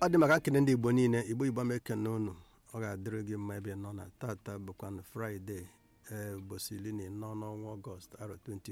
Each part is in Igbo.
ọ dị maka nkene ndị igbo niile igbo igbo m ekene unu ọ ga-adịrị gị mma ebe ị nọ na tata bụkwanụ fraịde ee ụbọchị iri na ịnọ n'ọnwa ọgọst arọ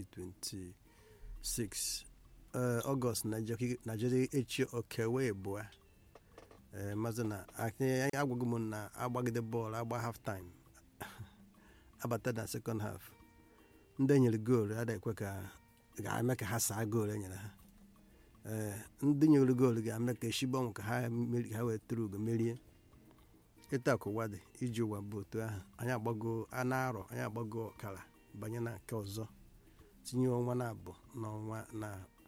2026 ee ọgọst naijiria echi okewe bụa ee mazị na anyị agwaghị m na agbagide bọọlụ agba half time abata na second half ndị enyere goolu adịghị ekwe ka ga-eme ka ha saa goolu enyere ha ee ndị nyere goolu ga-eme ka eshigbanwe ka ha ha wee tụrụ ugo merie ịta akụwa dị iji ụwa bụ otu ahụ anyị agbago anụ arọ anyị agbago ọkara banye na nke ọzọ tinye ọnwa na abụ n'ọnwa na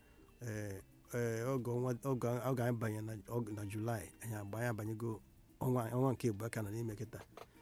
oge anyị banye na julaị anyị agba anyị abanyego ọnwa nke igbo aka nọ n'ime kịta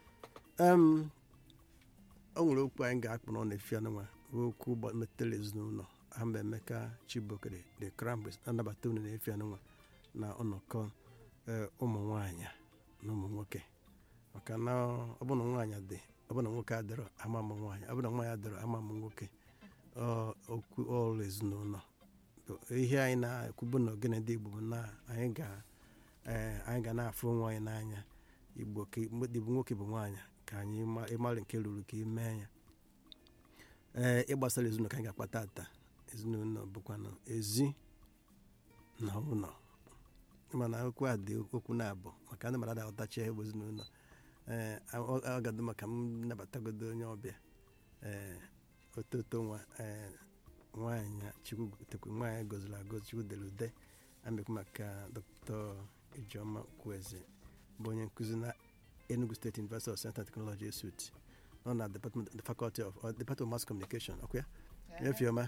o nwere okwu anyị ga-akpụ na efi anụnwa okwu metere ezinụlọ ama emeka chibokere the crown prince anabata unu na-efi anụnwa na ọnọkọ ụmụ nwanyị na ụmụ nwoke maka na ọbụna nwaanyị dị ọbụna nwoke adịrọ ama m nwaanyị ọbụna nwaanyị adịrọ ama m nwoke okwu ọrụ ezinụlọ ihe anyị na-ekwubu na ogene ndị igbo na anyị ga na-afụ onwe anyị n'anya igbo bụ nwoke bụ nwaanyị ka anyị ịmara nke ruru ka imee ya ee ịgbasara ezinụlọ ka anyị ga-akpata ata ezinụlọ bụkwanụ ezi na ụlọ mana okwu a dị okwu na-abụ maka ndị mmadụ aghọtachi ihe bụ ezinụlọ ee ọ ga-adị maka m nabatagodo onye ọbịa ee ototo nwa ee nwaanyị chukwu nwaanyị goziri agozi chukwu dere ude amekwu maka dr ijeọma kwueze bụ onye nkụzi na enugu state university of science and technology esut nọ na department the faculty of or department of mass communication ọkwa ya efiọma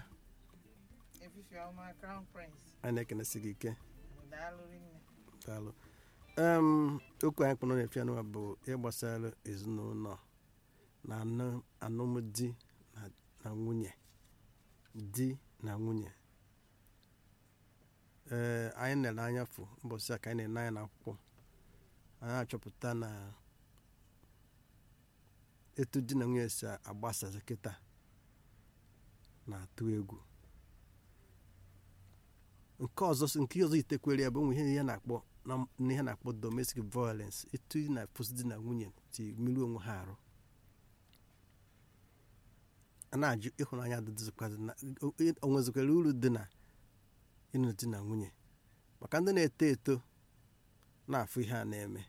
a na-ekenesi gị ike daalụ okwu anyị kpọrọ na-efi anụwa bụ ịgbasara ezinụlọ na alụmdi na nwunye di na nwunye ee anyị nere anya fụ mbọsị a ka anyị na-ene anya n'akwụkwọ anyị achọpụta na etu di na nwunye si agbasazi kịta na-atụ egwu nke ọzọ nke ọzọ itekwere ya bụ nwe ihe na-akpọ n'ihe na-akpọ domestic violence etu na fosi di na nwunye ti mmiri onwe ha arụ a na-ajụ ịhụnanya onwezikwara uru dị na ịnụ di na nwunye maka ndị na-eto eto na-afụ ihe a na-eme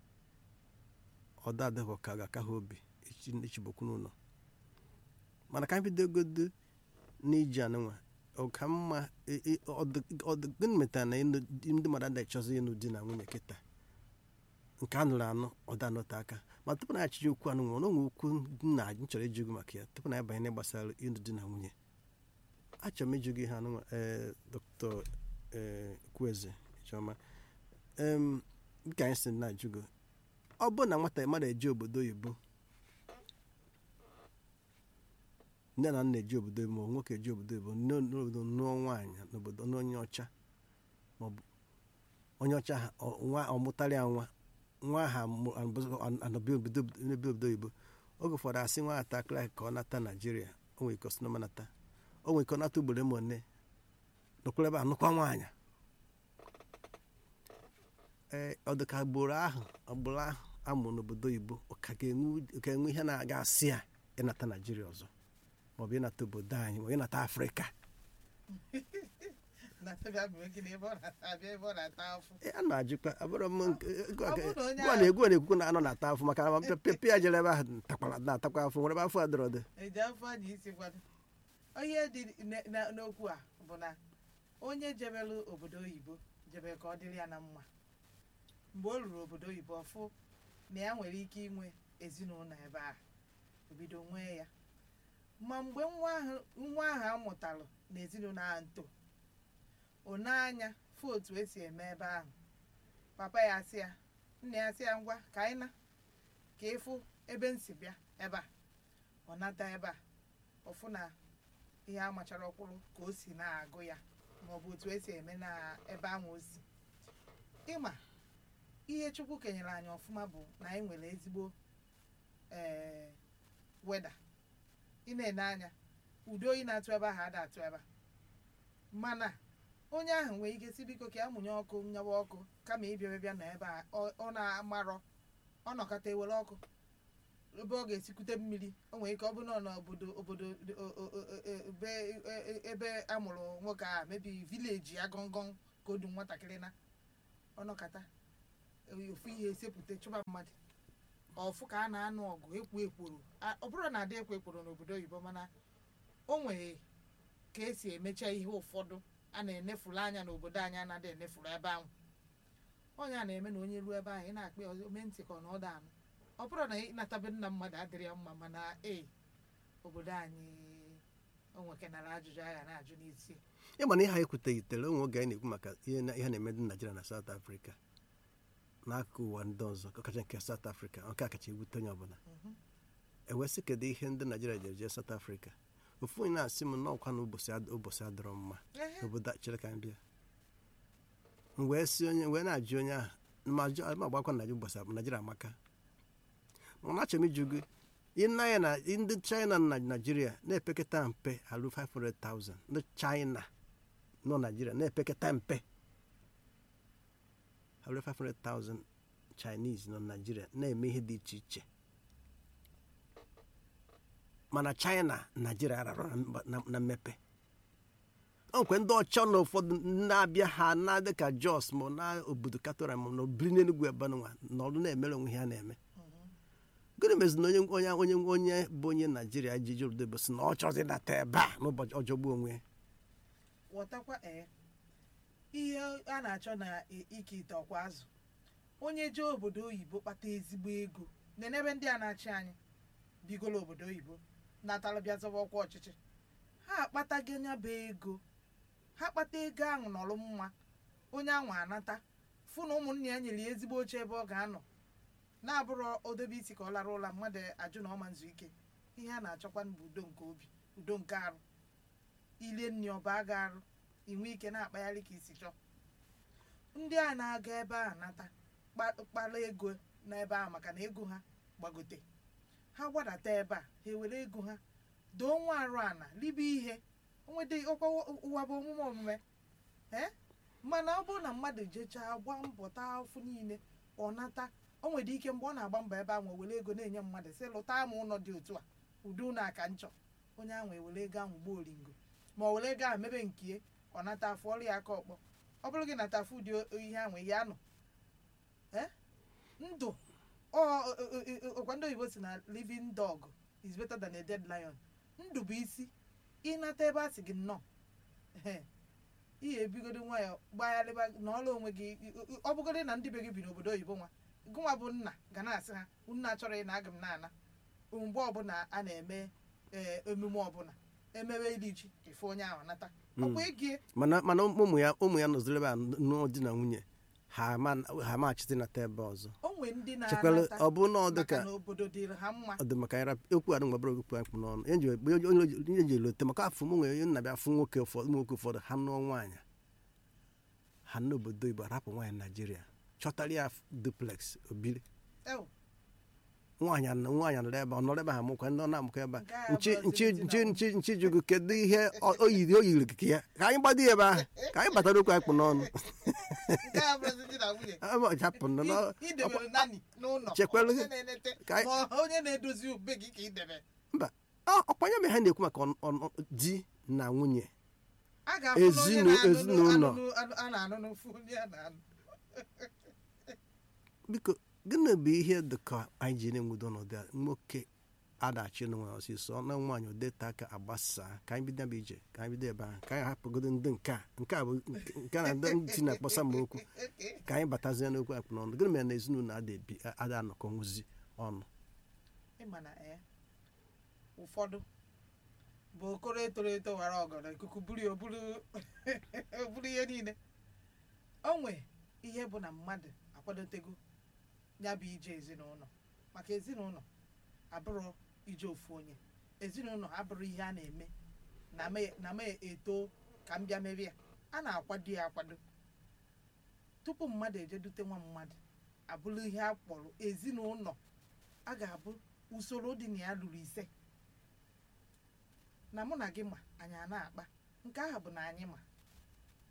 ọdọ adịghị ka ga-aka ha obi ichibokwu n'ụlọ mana ka anyị bidogodo n'iji anụnwa ọka mma gịnị metara na ndị mmadụ adịghị chọzi ịnụ di na nwunye kịta nke a nụrụ anụ ọda anọte aka ma tupu na achịji okwu anụ nwere onwe okwu nna anyị chọrọ ịjụ gị maka ya tupu na anyị banye gbasara ịnụ di na nwunye achọrọ m ịjụ gị ha anụnwa ee dr kwueze chioma dịka anyị si na-ajụ gị ọ bụ na nwata mmadụ eji obodo oyibo nne na nna eji obodo oyibo ma nwoke eji obodo oyibo n'obodo nụọ nwaanyị n'obodo n'onye ọcha maọbụ onye ọcha nwa ọmụtara ya nwa nwa ha anọbi obodo oyibo oge ụfọdụ asị nwa atakịrị ka ọ nata naijiria o nwere ike ọsịnọma nata o nwere ike ọ nata ugboro ma one nọkwara ebe a nụkwa nwaanyị ee ọ dị ka agbụrụ ahụ agbụrụ ahụ amụrụ n'obodo oyibo ka ga-enwe ihe na-aga asị ya ịnata naijiria ọzọ maọbụ ịnata obodo anyị maọbụ ịnata afrịka a na-ajụkwa abụrụ m gwa na egwu na-ekwukwu na anọ na-ata afọ maka na pepe ya jere ebe ahụ na-atakwa afọ nwere ebe afọ adịrọdị onye dị n'okwu a bụ na onye jebelu obodo oyibo jebe ka ọ dịrị ya na mma mgbe o ruru obodo oyibo ọfụ na ya nwere ike inwe ezinụlọ ebe a obido nwee ya ma mgbe nwa ahụ amụtalụ na ezinụlọ ahụ nto one anya fụ otu esi eme ebe ahụ papa ya asị ya nna ya asị ya ngwa ka anyị na ka ịfụ ebe nsi bịa ebe a ọ nata ebe a ọfụ na ihe amachara ọkwụrụ ka o si na-agụ ya maọbụ otu esi eme na ebe ahụ o si ịma ihe chukwu kenyere anyị ọfụma bụ na anyị nwere ezigbo ee weda ị na-ene anya udo oyi na-atụ ebe ahụ ada atụ ebe a mana onye ahụ nwere ike si biko ka ya mụnye ọkụ nyawa ọkụ kama ịbịa bịa na ebe a ọ ọ na-amarọ ọ nọkọta ewere ọkụ ebe ọ ga-esikwute mmiri o nwere ike ọ bụrụ na ọ n'obodo obodo o- o- o- o- ebe e- ebe amụrụ nwoke a mebi vileji ya gọngọn ka odu nwatakịrị na ọ nọkọta ofu ihe esepụta chụba mmadụ ọfụ ka a na-anụ ọgụ ekwo ekworo A- ọ bụrụ na adị ekwo ekworo n'obodo oyibo mana o nwere ka esi emecha ihe ụfọdụ a na-enefuru anya n'obodo anyị anaghị enefuru ebe ahụ onye a na-eme na onye ruo ebe ahụ ị na-akpọ ya ome ntị ka ọ na ọda anụ ọ bụrụ na ịnatabe nna mmadụ adịrị ya mma mana ee obodo anyị o nwekenara ajụjụ agha na-ajụ n'isi ịma na ihe anyị kwuteghịtere onwe oge anyị na-ekwu maka ihe na- ihe na-eme dị Naịjirịa na South Africa n'akụkụ ụwa ndị ọzọ ọkacha nke South Africa nke a kacha ewute onye ọbụla Mhm. ewesị kedu ihe ndị Naịjirịa jere jee South Africa ofu onye na-asị m na ọkwa na ụbọchị ad- ụbọchị adịrọ mma Ehe. obodo a- chere ka m bịa m wee si onye wee na-ajụ onye ahụ ma jụ- ma agbakwa na ụbọchị ab- Naịjirịa amaka mana achọrọ m ịjụ gị ịna ya na ndị China na Naịjirịa na-epekata mpe alụ 500,000 ndị China nọ Naịjirịa na-epekata mpe alụ 500,000 Chinese nọ Naịjirịa na-eme ihe dị iche iche mana China Naịjirịa rara na mba- na- na mmepe o nkwe ndị ọcha na ụfọdụ na-abịa ha na dịka Jos ma na obodo Katora ma na obiri n'Enugwu ebe nwa na ọrụ na-emere onwe ha na-eme gịnị mezi na onye onye onye onye bụ onye Naijiria ji jụrụ bụ si na ọ chọzi nata ebe a n'ụbọchị ọjọgbu onwe ya ghọtakwa ee ihe a na-achọ na i- ike ite ọkwa azụ onye jee obodo oyibo kpata ezigbo ego nenebe ndị a na-achị anyị bigolo obodo oyibo natara bịa zọba ọkwa ọchịchị ha akpatago nya bụ ego ha kpata ego ahụ nọrọ mma onye ahụ anata fụ na ụmụnne ya nyere ya ezigbo oche ebe ọ ga-anọ na-abụrụ odobe isi ka ọ lara ụla mmadụ ajụ na ọma nzu ike ihe a na-achọkwa bụ udo nke obi udo nke arụ ilie nri ọba ga arụ inwe ike na-akpagharị ka isi chọọ ndị a na-aga ebe a nata kpa- kpara ego n'ebe a maka na ego ha gbagote ha gbadata ebe a ha ewere ego ha doo nwa arụ ana ribe ihe nwede ọkwa ụwa bụ omume omume ee mana ọ bụrụ na mmadụ jechaa gba mbọ taa afụ niile ọ nata o nwere ike mgbe ọ na-agba mbọ ebe ahụ o were ego na-enye mmadụ sị lụta m ụlọ dị otu a ụdị ụlọ aka nchọ onye ahụ ewere ego ahụ gbuo oringo ma ọ were ego ahụ mebe nke ọ nata afụ ọrụ ya aka ọkpọ ọ bụrụ gị nata afụ ụdị o- ihe ahụ ya nọ ee ndụ ọ ọ- ọ- ọ- ọkwa ndị oyibo si na living dog is better than a dead lion ndụ bụ isi ịnata ebe a sị gị nnọọ ehe, ihe ebigodo nwayọ gbagharịba na ọrụ onwe gị ọ bụgodị na ndị be gị bi n'obodo oyibo nwa gụnwa bụ nna ga na-asị ha nna achọrọ ị na aga m na-ana mgbe ọbụla a na-eme ee, emume ọbụla emewe iri ji ife onye ahụ nata ọkwa ego mana mana ụmụ ya ụmụ ya nọziri ebe a nụọ di na nwunye ha ama- ha amachite nata ebe ọzọ o nwee ndị chekwala na-anata ọ bụ na ọ dị maka ka na obodo dịrị ha mma ọ dị maka ya okwu adị mgbabara okwu akpụ n'ọnụ ihe nji- onye onye- onye ji elote maka afọ m nwere onye nna-abịa afụ nwoke ụfọdụ ụmụ nwoke ụfọdụ ha nụọ nwaanyị ha n'obodo Igbo arapụ nwaanyị Naijiria chọtara ya duplex obiri Ew, nwaanyị anọ- nwaanyị nọrọ ebe a, ọ nọrọ ebe ha mụkwa ndị ọ na-amụkọ ebe a Nke a nchi abụrụzi nchi di na nchi nwunye. nchi nchi jugu kedu ihe ọ o yiri o yiri ka ya ka anyị gbado ya ebe ahụ ka anyị batara okwu akpụ n'ọnụ nke a bụrụzi di na nwunye Ebe ọ japụ nọ n'ọ- I- idebere nani n'ụlọ Chekwelu onye gị. na-enete Ka anyị- ma ọ- onye na-edozi ube gị ka idebe mba ọ- ọkwanye mgbe ha na-ekwu maka ọ- ọ- ọ- di na nwunye a ga-afụ na onye Ezinu- na-anụnụ- ezinụlọ. anụnụ- anụ- a na-anụ n'ofu onye a na-anụ biko gịnị bụ ihe dị ka anyị ji na-enwudo ọnọdụ a nwoke adachi n'onwe ọsịsọ na nwaanyị odeta aka agbasaa ka anyị bido ebe ije ka anyị bido ebe ahụ ka anyị hapụgodo ndị nke a nke a bụ nke a na ndị ntị na-akpọsa m okwu ka anyị batazie n'okwu akpụ n'ọnụ gịnị mere na ezinụlọ ada ebi ada anọkọ nwụzi ọnụ ịma na ee ụfọdụ bụ okoro etoro eto wara ọgọdọ ikuku buru ya oburu oburu ihe niile o nwe ihe bụ na mmadụ akwadotego ya bụ ije ezinụlọ maka ezinụlọ abụrụ ije ofu onye ezinụlọ abụrụ ihe a na-eme na me- na m eto ka m bịa merie ya a na-akwado ya akwado tupu mmadụ ejedute nwa mmadụ abụrụ ihe a kpọrọ ezinụlọ a ga-abụ usoro dị na ya lụrụ ise na mụ na gị ma anyị a na-akpa nke ahụ bụ na anyị ma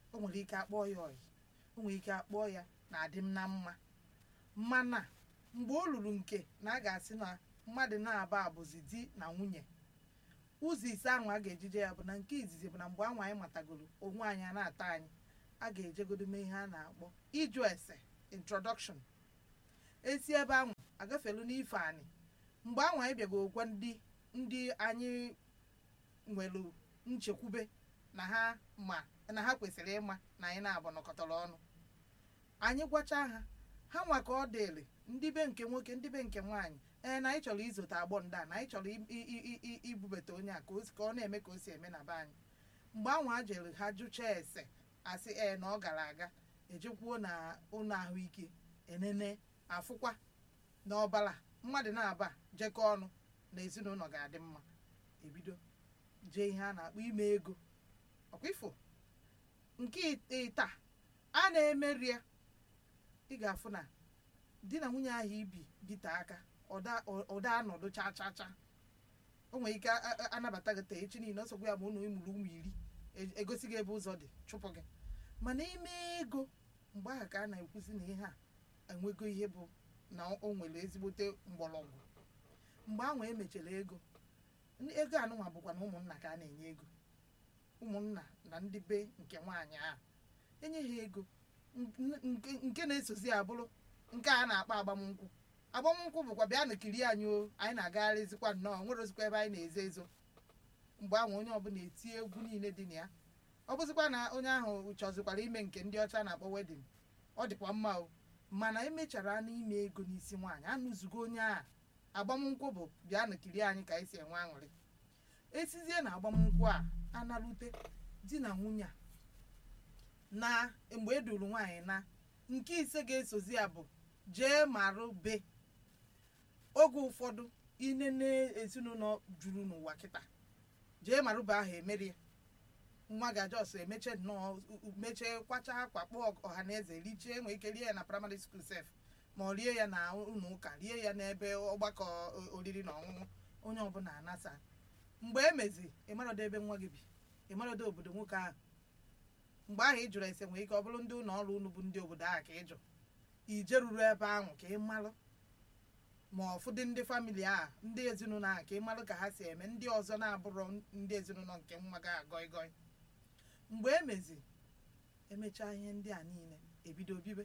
o nwere ike akpọọ ya ọyị o nwere ike akpọọ ya na adị m na mma mana mgbe o luru nke na a ga-asị na mmadụ na-aba abụzi di na nwunye ụzọ ise ahụ a ga-ejije ya bụ na nke izizi bụ na mgbe anwa anyị matagoro onwe anyị a na-ata anyị a ga-ejegodo mee ihe a na-akpọ ịjụ ese introduction esi ebe ahụ agafelu n'ife anyị mgbe ahụ anyị bịago gwa ndị ndị anyị nwere nchekwube na ha ma na ha kwesịrị ịma na anyị na-abụ nọkọtara ọnụ anyị gwacha ha ha nwa ka ọ dịrị ndị be nke nwoke ndị be nke nwaanyị ee na anyị chọrọ izote agbọ ndị a na anyị chọrọ i- i- i- i- ibubata onye a ka o si- ka ọ na-eme ka o si eme na be anyị mgbe ahụ a jere ha jụchaa ese asị ee na ọ gara aga ejekwuo na ụlọ ahụike enene afụkwa na ọbara mmadụ na-aba jekọ ọnụ na ezinụlọ ga-adị mma ebido jee ihe a na-akpọ ime ego ọkwa ifo nke ịta a na-emeri ya ị ga-afụ na di na nwunye ahụ ibi bite aka ọda ọda anọdụ cha cha cha o nwere ike a- a- anabata gị taa echi niile ọsọgbu ya bụ ụnụ ịmụrụ ụmụ iri e- egosi gị ebe ụzọ dị chụpụ gị mana ime ego mgbe ahụ ka a na-ekwuzi na ihe a enwego ihe bụ na o nwere ezigbote mgbọrọgwụ mgbe ahụ emechara ego ndị- ego anụnwa bụkwa na ụmụnna ka a na-enye ego ụmụnna na ndị be nke nwaanyị ahụ enye ha ego n- nke nke na-esozi ya bụrụ nke a na-akpọ agbamnkwụ agbamnkwụ bụkwa bịa na kiri anyị o anyị na-agagharịzikwa nnọọ nwere ozikwa ebe anyị na-ezo ezo mgbe ahụ onye ọbụla eti egwu niile dị na ya ọ bụzikwa na onye ahụ chọzikwara ime nke ndị ọcha na-akpọ wedin ọ dịkwa mma o mana emechara anụ ime ego n'isi nwaanyị anụzugo onye a agbamnkwụ bụ bịa na kiri anyị ka anyị si enwe aṅụrị esizie na agbamnkwụ a analute di na nwunye a na mgbe e duru nwaanyị na nke ise ga-esozi ya bụ jee marụ be oge ụfọdụ inene ezinụlọ juru n'ụwa kịta jee marụ be ahụ emeri ya nwa ga-aja ọsọ emeche nnọọ mechie kwacha akwa kpọọ ọha na eze richie nwee ike rie ya na praịmarị skul sef ma ọ rie ya na ụlọ ụka rie ya n'ebe ọgbakọ o- oriri na ọṅụṅụ onye ọbụla anasa mgbe emezi ịmarodo ebe nwa gị bi ịmarodo obodo nwoke ahụ mgbe ahụ ị jụrụ ese nwere ike ọ bụrụ ndị ụlọ ọrụ unu bụ ndị obodo ahụ ka ị jụ ije ruru ebe ahụ ka ị malụ ma ọfụdị ndị famili ahụ ndị ezinụlọ ahụ ka ị malụ ka ha si eme ndị ọzọ na-abụrụ ndị ezinụlọ nke nwa ga agọị gọị mgbe emezi emechaa ihe ndị a niile ebido bibe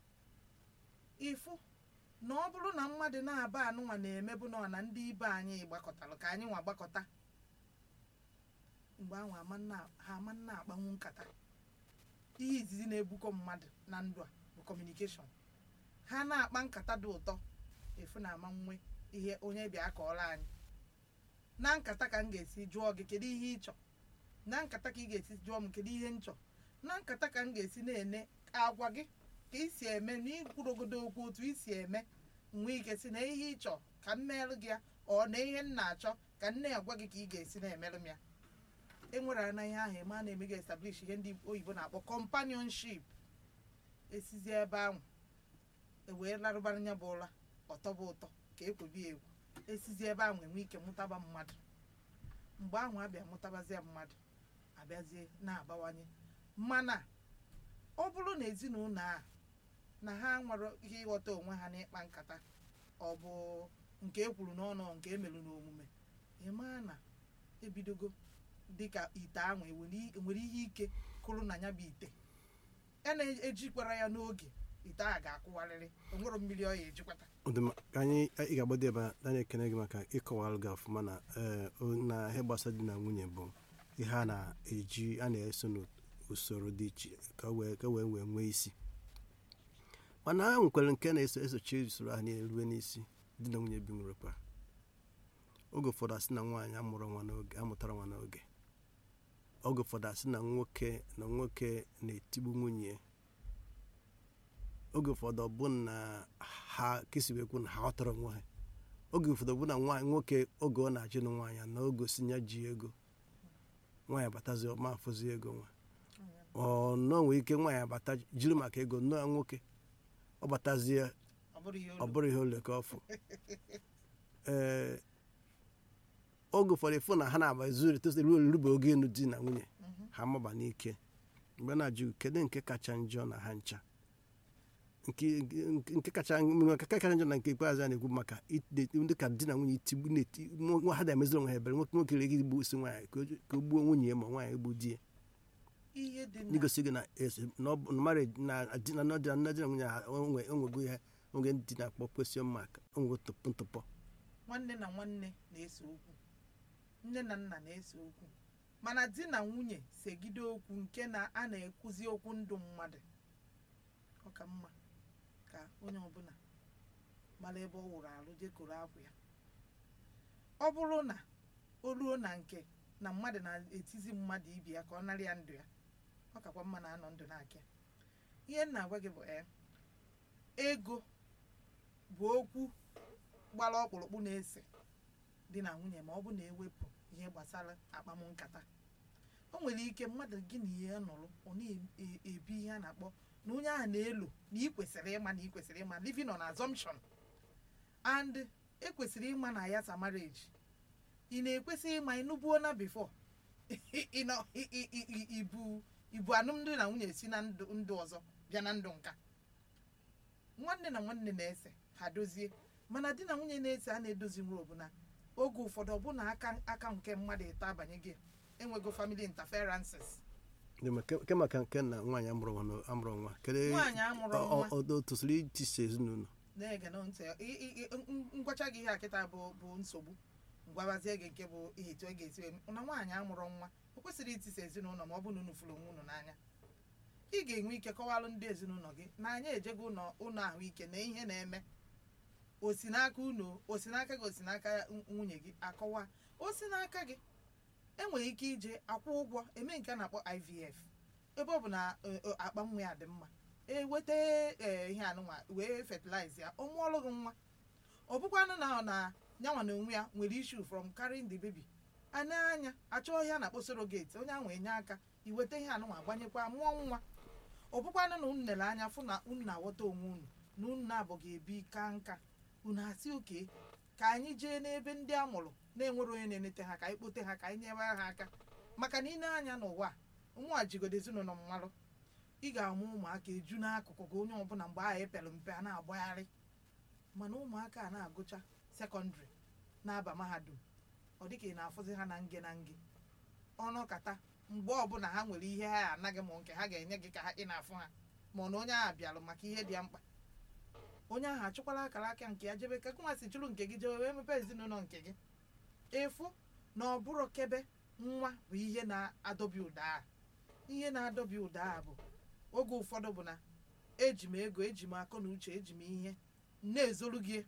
ịfụ na ọ bụrụ na mmadụ na-aba anụnwa na-emebu nọ na ndị ibe anyị gbakọtalụ ka anyị nwa gbakọta mgbe ahụ ama nna- ha ama nna akpanwu nkata ihe izizi na-ebukọ mmadụ na ndụ a bụ kọmunikeshọn ha na-akpa nkata dị ụtọ efu na ama nwe ihe onye bịa kọọrọ anyị na nkata ka m ga-esi jụọ gị kedu ihe ị chọ na nkata ka ị ga-esi jụọ m kedu ihe m chọ na nkata ka m ga-esi na-ene agwa gị ka ị si eme na ikwurogodo okwu otu ị si eme nwee ike si na ihe ị chọ ka m merụ gị ya ọ na ihe m na-achọ ka m na-agwa gị ka ị ga-esi na-emerụ m ya enwere na ihe ahụ eme a na-eme ga establish ihe ndị oyibo na-akpọ companionship esizie ebe ahụ ewee larụbara nya bụ ụra ọtọba ụtọ ka ekwebi egwu esizie ebe ahụ enwe ike mụtaba mmadụ mgbe ahụ abịa mụtabazie mmadụ abịazie na-abawanye mana ọ bụrụ na ezinụlọ a na ha nwere ihe ịghọta onwe ha n'ịkpa nkata ọ bụ nke e kwuru n'ọnụ nke emerụ n'omume ịmaa na ebidogo dịka ite ahụ enwere enwere ihe ike kụrụ na ya bụ ite a na-ejikwara ya n'oge ite ahụ ga-akwụwarịrị onwere mmiri ọ ya ejikwata Ọ dị mma, ka anyị ị ga-agbado ebe a anyị ekene gị maka ịkọwalụ gị ọfụma na ee, o- na ihe gbasara di na nwunye bụ ihe a na-eji a na-eso n'usoro dị iche ka o wee ka o wee wee nwee isi mana ha nwekwara nke na-eso esochi usoro ahụ niile rue n'isi di na nwunye bi nwere kwa oge ụfọdụ asị na nwaanyị amụrụ nwa n'oge amụtara nwa n'oge oge ụfọdụ asị na nwoke na nwoke na-etigbu nwunye ya. oge ụfọdụ ọ bụ na ha kesiwekwu na ha ghọtara onwe ha oge ụfọdụ bụ na nwaanyị nwoke oge ọ na-achị na nwaanyị na oge si ya ji ego nwaanyị abatazi ọma afụzi ego nwa ọ nọ nwee ike nwaanyị abata jiri maka ego nnọọ nwoke ọ batazie ọ bụrụ ihe ọ olu bụrụ ihe ole ka ọ fụ ee oge ụfọdụ ịfụ na ha na-aba zuru etosiri ruo rube oge enu di na nwunye Mhm. ha maba n'ike mgbe na-ajụ kedu nke kacha njọ na ha ncha nke nke- nke kacha nke kacha njọ na nke ikpeazụ a na-ekwu maka ide- ndị ka di na nwunye itigbu na-eti nwa ha na-emeziri onwe ha ebere nwoke nwoke ga igbu isi nwaanyị ka o ji- ka o gbuo nwunye ya ma nwaanyị egbu di ya ihe dị na n'igosi gị na esi- na ọ bụ- na marriage na di na di na di na nwunye ha onwe onwego ihe onwe ndị na-akpọ question mark onwego tụpụ ntụpọ nwanne na nwanne na-ese okwu nne na nna na-ese okwu mana di na nwunye segide okwu nke na a na-ekwuzi okwu ndụ mmadụ ọ ka mma ka onye ọbụla mara ebe ọ wụrụ arụ jekoro akwa ya ọ bụrụ na o ruo na nke na mmadụ na-etizi mmadụ ibi ya ka ọ narị ya ndụ ya ọ kakwa mma na anọ ndụ na-akị ya ihe m na-agwa gị bụ ee ego bụ okwu gbara ọkpụrụkpụ na-ese di na nwunye ma ọ bụ na-ewepụ ihe gbasara akpam nkata o nwere ike mmadụ gị na ihe nụrụ ọ na-ebi ihe a na-akpọ na onye ahụ na-elo na ị kwesịrị ịma na ị kwesịrị ịma living on assumption and ekwesịrị ịma na ya sa marriage ị na-ekwesị ịma ịnụbuo na before ị nọ- ị- ị- ị- ị- ibu ibu alụmdi na nwunye si na ndụ ndụ ọzọ bịa na ndụ nka nwanne na nwanne na-ese ha dozie mana di na nwunye na-ese a na-edozi nwere ọbụla oge ụfọdụ ọbụna aka aka nke mmadụ ịta abanye gị enwego family interferences Dị ma ke ke maka nke na nwaanyị amụrụ nwa na- amụrụ nwa kedu nwaanyị amụrụ ọ- nwa ọ- o tosiri itisa ezinụlọ na-ege na ntị ị- ị- ị- n- ngwacha gị ihe a kịta bụ bụ nsogbu ngwabazie gị nke bụ ihe etu ọ ga-esi wee na nwaanyị amụrụ nwa o kwesịrị itisa ezinụlọ ma ọ bụ na unu fụrụ onwe unu n'anya ị ga-enwe ike kọwalụ ndị ezinụlọ gị na anyị ejego ụlọ ụlọ ahụike na ihe na-eme osi n'aka unu osi n'aka gị osi n'aka nw- nwunye gị akọwa osi n'aka gị enwere ike ije akwụ ụgwọ eme nke a na-akpọ IVF ebe ọ bụ na eh, eh, akpa nwa ya dị mma eweta ee ihe anụnwa wee fertilize ya ọ mụọlụ gị nwa ọ bụkwanụ na ọ na nyanwa na onwe ya nwere issue from carrying the baby anya anya achọ ihe a na-akpọ surrogate onye ahụ enye aka iweta ihe anụnwa gbanyekwa mụọ nwa ọ bụkwanụ na unu lere anya fụ na unu na-aghọta onwe unu na unu na-abụghị ebi ka nka unu asị oke ka anyị jee n'ebe ndị a mụrụ na-enwere onye na-enete ha ka anyị kpote ha ka anyị nyere ha aka maka na ine anya n'ụwa a, nwa jigodo ezinụlọ mmalụ ị ga-amụ ụmụaka eju n'akụkụ gị onye ọbụla mgbe ahụ epere mpe a na-agbagharị mana ụmụaka a na-agụcha sekọndịrị na-aba mahadum ọ dịka ị na-afụzi ha na nge na nge ọnụkata mgbe ọbụla ha nwere ihe ha anaghị ma nke ha ga-enye gị ka ha ị na-afụ ha ma na onye ahụ bịalụ maka ihe dị ya mkpa onye ahụ achụkwala akara aka nke ya jebe ka nwa si chụrụ nke gị jebe wee mepee ezinụlọ nke gị ịfụ na ọ bụrụ kebe nwa bụ ihe na-adọbi ụda a ihe na-adọbi ụda a bụ oge ụfọdụ bụ na eji m ego eji m akọ na uche eji m ihe na-ezolu gị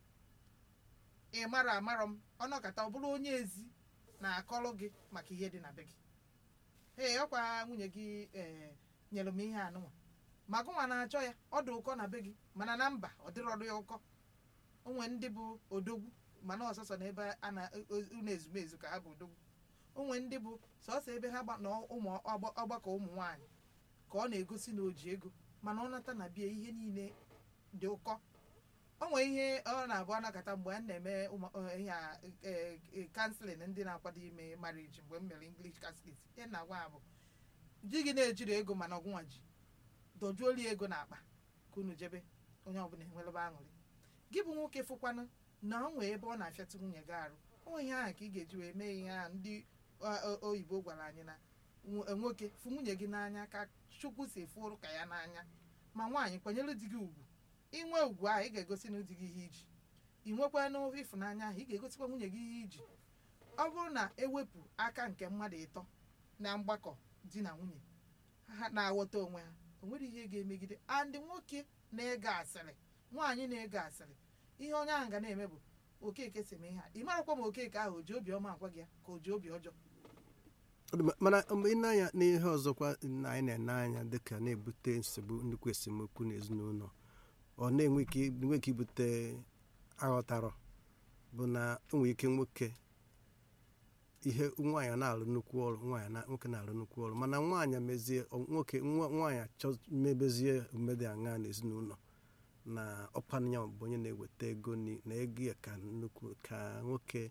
ị mara amarọ m ọnọkata ọ bụrụ onye ezi na-akọrọ gị maka ihe dị na be gị ee ọkwa nwunye gị ee nyere m ihe anụnwa ma gụnwa na-achọ ya ọ dị ụkọ na be gị mana na mba ọ dịrọdụ ya ụkọ onwe ndị bụ odogwu mana ọsọsọ na ebe a na unu ezumezu ka ha bụ odogwu onwe ndị bụ sọsọ ebe ha gba na ụmụ ọgba- ọgbakọ ụmụ nwaanyị ka ọ na-egosi na o ji ego mana ọ nata na bie ihe niile dị ụkọ o nwere ihe ọ na-abụ anakọta mgbe a na-eme ụmụ- eh, ihe a kanselin ndị na-akwado ime marriage mgbe m mere english catholic ihe na-agwa ha bụ di gị na-ejiri ego mana ọgwụnwa ji dojuoli ego n'akpa ka unu jebe onye ọbụla enwerebe aṅụrị gị bụ nwoke fụkwanụ na o nwee ebe ọ na-afịatụ nwunye gị arụ o nwee ihe ahụ ka ị ga-eji wee mee ihe ahụ ndị ọ- ọ- oyibo gwara anyị na nwo- nwoke fụ nwunye gị n'anya ka chukwu si fụrụ ka ya n'anya ma nwaanyị kwanyere di gị ugwu inwe ugwu ahụ ị ga-egosi na di gị ihe iji ị nwekwa n'ofe ịfụnanya ahụ ị ga-egosikwa nwunye gị ihe iji ọ bụrụ na ewepụ aka nke mmadụ ịtọ na mgbakọ di na nwunye ha na-aghọta onwe ha o nwere ihe ga-emegide andị nwoke na-ege asịrị nwaanyị na-ege asịrị ihe onye ahụ ga na-eme bụ okeke si eme ihe a ị marakwa ma okeke ahụ o ji obi ọma agwa gị ya ka o ji obi ọjọọ Ọ dị mma, mana mgbe ị na-anya n'ihe ọzọkwa na anyị na-ene anya dịka na-ebute nsogbu nnukwu esemokwu n'ezinụlọ ọ na-enwe ike enwe ike ibute aghọtarọ bụ na o nwere ike nwoke ihe nwaanyị na-alụ nnukwu ọrụ nwaanyị na nwoke na-alụ nnukwu ọrụ mana nwaanyị mezie ọ- nwoke nwa- nwaanyị achọ mebezie omume aṅa n'ezinụlọ na ọkwanụ ya bụ onye na-eweta ego ni- na ego ya ka nnukwu ka nwoke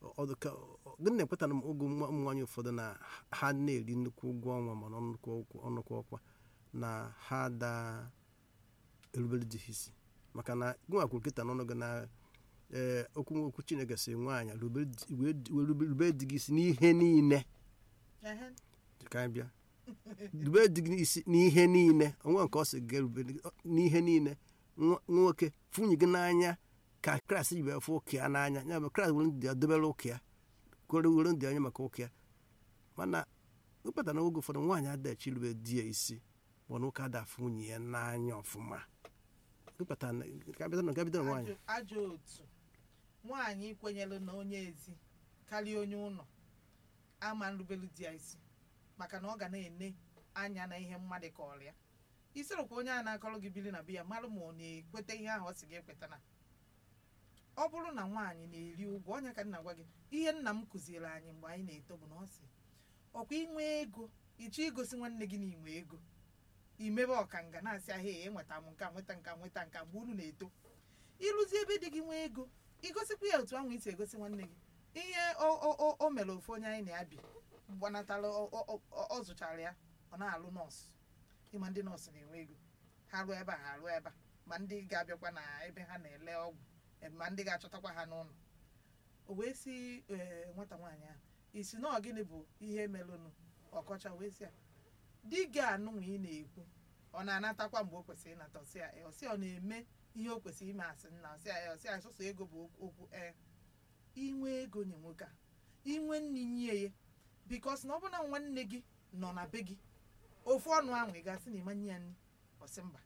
ọ dị ka ọ- gịnị na-ekwetara m oge ụmụ ụmụ nwaanyị ụfọdụ na ha na-eri nnukwu ụgwọ ọnwa mana nnukwu ọkwa- ọnụkwụ ọkwa na ha da erubere di ha isi maka na gịnwa kwuru kịta n'ọnụ gị na ee okwu okwu chineke si nwaanyị rubere di- wee di- wee rube- rubere di gị isi n'ihe niile Ehe. ka anyị bịa rubere di gị isi n'ihe niile onwe nke ọ sị gị rubere gị n'ihe niile nwa- nwoke funye gị n'anya ka kraịst ji wee fụ ụka ya n'anya ya bụ kraịst were ndị ya dobere ụka ya kwere were ndị anya maka ụka ya mana wepụta na oge ụfọdụ nwaanyị adachi rube di ya isi bụ na ụka ada afụ nwunye ya n'anya ọfụma wepụta na ka bịa na ka bido na nwaanyị Ajọ- ajọ otu nwaanyị kwenyere na onye ezi karịa onye ụlọ ama nrubelu di ya isi maka na ọ ga na-ene anya na ihe mmadụ ka ọrịa isorokwa onye a na-akọrọ gị biri na be ya mara ma ọ na-ekweta ihe ahụ ọ sị gị ekweta na ọ bụrụ na nwaanyị na-eri ụgwọ ọnya ka nna gwa gị ihe nna m kụziere anyị mgbe anyị na-eto bụ na ọ sị ọkwa inwe ego ịchọ igosi nwanne gị na inwe ego imebe ọkanga na-asị ahịa enweta m nka nweta nka nweta nka mgbe unu na-eto ịrụzi ebe dị gị nwee ego igosikwa ya otu ahụ isi egosi nwanne gị ihe o- o o- o mere ofu onye anyị na-abi gbanatara ọ- ọ- ọ- ọ zụchara ya ọ na-alụ nọọsụ ịma ndị nọọsụ na-enwe ego ha rụọ ebe a ha rụọ ebe a ma ndị ga-abịakwa na ebe ha na-ele ọgwụ eh, ma ndị ga-achọtakwa ha n'ụlọ o wee si ee, nwata nwaanyị ahụ isi na ọ gịnị bụ ihe melụnụ ọkọcha wee si ya di gị anụnwa ị na-ekwu ọ na-anatakwa mgbe o kwesịrị ịnata ọsị ya ọsị ọ na-eme ihe o kwesịrị ime asị nna ọsị ya ọsị ya sọsọ ego bụ okwu ee inwe ego nye nwoke a inwe nne nye ya bikos na ọ bụ na nwanne gị nọ na be gị ofu ọnụ ahụ ị ga-asị na ịmanye ya nri ọsị mba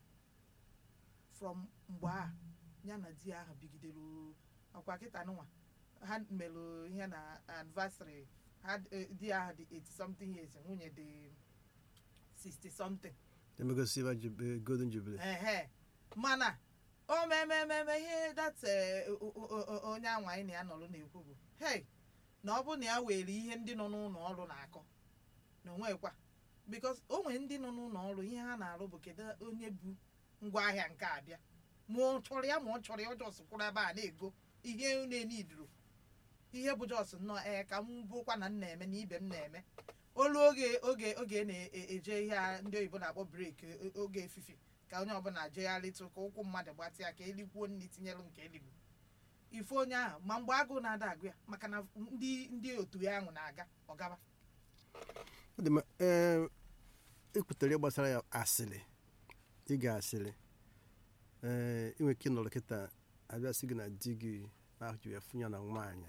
from mgbe a ya na di ahụ bigidere ọkwa kịta nụnwa ha melụ ihe na anniversary ha eh, di ahụ dị 80 something years nwunye dị 60 something emegosi ebe jub- golden jubilee ehe mana o memememe ihe dat eh, o- o- o- onye anwa anyị na ya nọrọ na-ekwu bụ hei na ọ bụ na ya were ihe ndị nọ n'ụlọ ọrụ na-akọ na onwekwa bikos o nwere ndị nọ n'ụlọ ọrụ ihe ha na-arụ bụ kedu onye bu ngwaahịa nke a bịa ma ọ chọrọ ya ma ọ chọrọ ya ọ jọs kwụrụ ebe a na-ego ihe na-eniduru ihe bụ jọs nnọọ ee ka m bụkwa na m na-eme na ibe m na-eme olu oge oge oge na-eje ihe a ndị oyibo na-akpọ breki o- oge efifi ka onye ọbụla jegharịtụ ka ụkwụ mmadụ gbatịa ka elikwuo nri tinyelụ nke eligbo ife onye ahụ ma mgbe agụụ na-ada agụ ya maka na ndị ndị otu ya ahụ na-aga ọgaba Ọ dị mma, ee ekwutere gbasara ya asịrị ịga asịrị ee inwe ike ịnọrọ kịta abịa sị gị na di gị na-ahụ ya fụnya na nwaanyị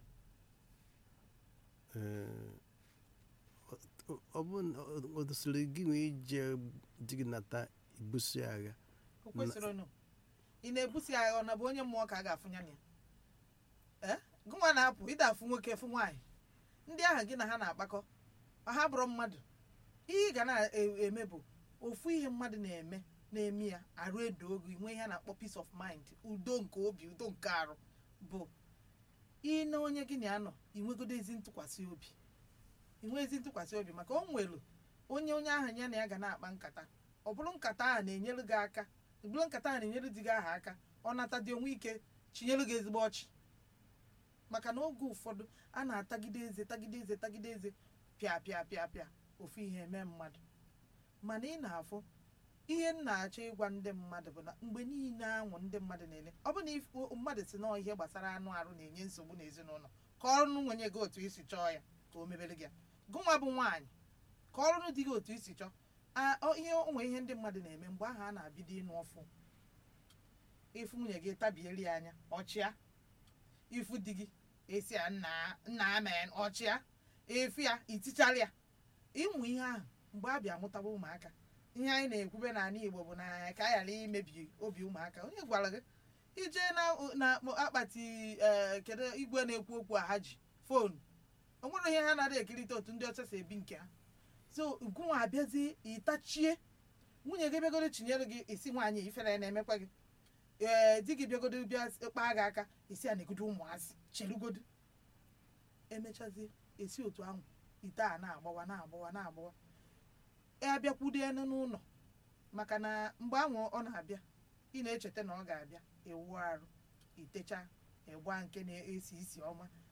ee ọ- ọ bụ na ọ- ọ dosiri gị nwee ije di gị nata ibuso ya agha o kwesịrị ị na-ebusi agha ọ na bụ onye mmụọ ka a ga-afụnya na ya ee gụnwa na-apụ ịda afụ nwoke fụ nwaanyị ndị ahụ gị na ha na-akpakọ ha bụrụ mmadụ ihe ị ga na-eme bụ ofu ihe mmadụ na-eme na-eme ya arụ edo ogo inwe ihe a na-akpọ peace of mind udo nke obi udo nke arụ bụ ị na onye gị na ya nọ inwegodo ezi ntụkwasị obi inwe ezi ntụkwasị obi maka o nwelu onye onye ahụ ya na ya ga na-akpa nkata ọ bụrụ nkata ahụ na-enyelu gị aka ọ bụrụ nkata ahụ na-enyelu di gị aha aka ọ nata dị onwe ike chinyelu gị ezigbo ọchị maka na oge ụfọdụ a na-atagide eze tagide eze tagide eze pịa pịa pịa pịa ofu ihe eme mmadụ mana ị na-afụ ihe m na-achọ ịgwa ndị mmadụ bụ na mgbe niile anwụ ndị mmadụ na-ele ọ bụ na if- mmadụ si na ihe gbasara anụ arụ na-enye nsogbu n'ezinụlọ ka ọrụ nwenye gị otu isi chọọ ya ka o mebere gị ya gụnwa bụ nwaanyị ka ọrụ dị gị otu isi chọọ a- ọ- ihe onwe ihe ndị mmadụ na-eme mgbe ahụ a na-abido ịnụ ọfụ ifu nwunye gị tabieri ya anya ọchịa ifu di gị esi ya nna nna amen ọchịa efu ya itichara ya ịmụ ihe ahụ mgbe a bịa mụtaba ụmụaka ihe anyị na-ekwube n'ala igbo bụ na ka a ghara imebi obi ụmụaka onye gwara gị ije na na akpati ee kedu igwe na-ekwu okwu a ha ji fonu o nwere ihe ha na-adị ekirịta otu ndị ọcha si ebi nke ha so ugwunwa abịazi ịtachie nwunye gị bịagodo chinyere gị isi nwaanyị ifere na-emekwa gị ee di gị bịagodo bịa kpaa gị aka isi a na-egodo ụmụazị chelugodo emechazie esi otu ahụ ite a na-agbawa na-agbawa na-agbawa ya bịakwudo enu n'ụlọ maka na mgbe ahụ ọ na-abịa ị na-echeta na ọ ga-abịa ewu arụ itecha ịgba nke na-esi isi ọma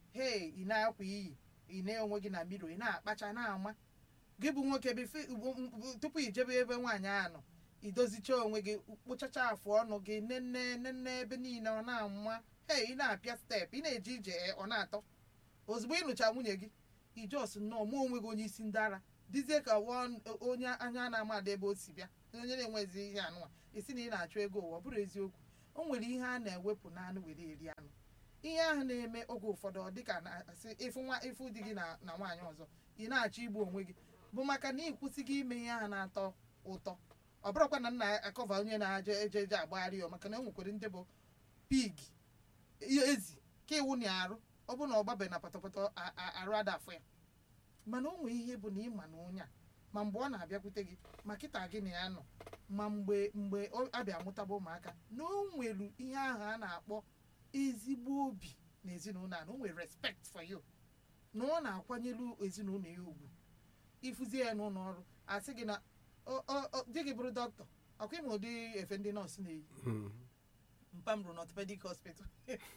hei ị na-akwa iyi ị na-enwe gị na miro ị na-akpacha na-ama gị bụ nwoke bife- bụ- bụ- tupu i jebe ebe nwaanyị ahụ nọ idozicha onwe gị kpochacha afụ ọnụ gị nenne nenne ebe niile ọ na-ama hei ị na-apịa steepụ ị na-eje ije e, ọ na-atọ ozugbo ị nụcha nwunye gị ijos nnọọ mụ onwe gị onye isi ndị ara dizie ka wọn- onye anya na-amadị ebe o si bịa onye na-enwezi ihe anụnwa isi na ị na-achọ ego ụwa ọ bụrụ eziokwu o nwere ihe a na-ewepụ n'anụ were eri anụ ihe ahụ na-eme oge ụfọdụ ọ dịka na-asị ịfụ nwa ịfụ di gị na na nwaanyị ọzọ ị na-achọ igbu onwe gị bụ maka na ịkwụsịghị ime ihe ahụ na-atọ ụtọ ọ bụrụkwa na nna akọva onye na-aje eje eje agbagharị ya maka na e nwekwara ndị bụ pig ezi ka iwu na arụ ọ bụ na ọ gbabe na pọtọpọtọ a- a- arụ adafụ ya mana o nwee ihe bụ na ịma na onye a ma mgbe ọ na-abịakwute gị ma kịta gị na ya nọ ma mgbe mgbe ọ abịa mụtaba ụmụaka na o nwere ihe ahụ a na-akpọ ezigbo obi na ezinụlọ a na o nwere respect for you na ọ na-akwanyelu ezinụlọ ya ugwu ịfụzie ya n'ụlọ ọrụ asị gị na "O- o- o, di gị bụrụ dọkịta ọkwa ịma ụdị efe ndị nọọsụ na-eyi Mm. mpa m rụrụ n'orthopedic hospital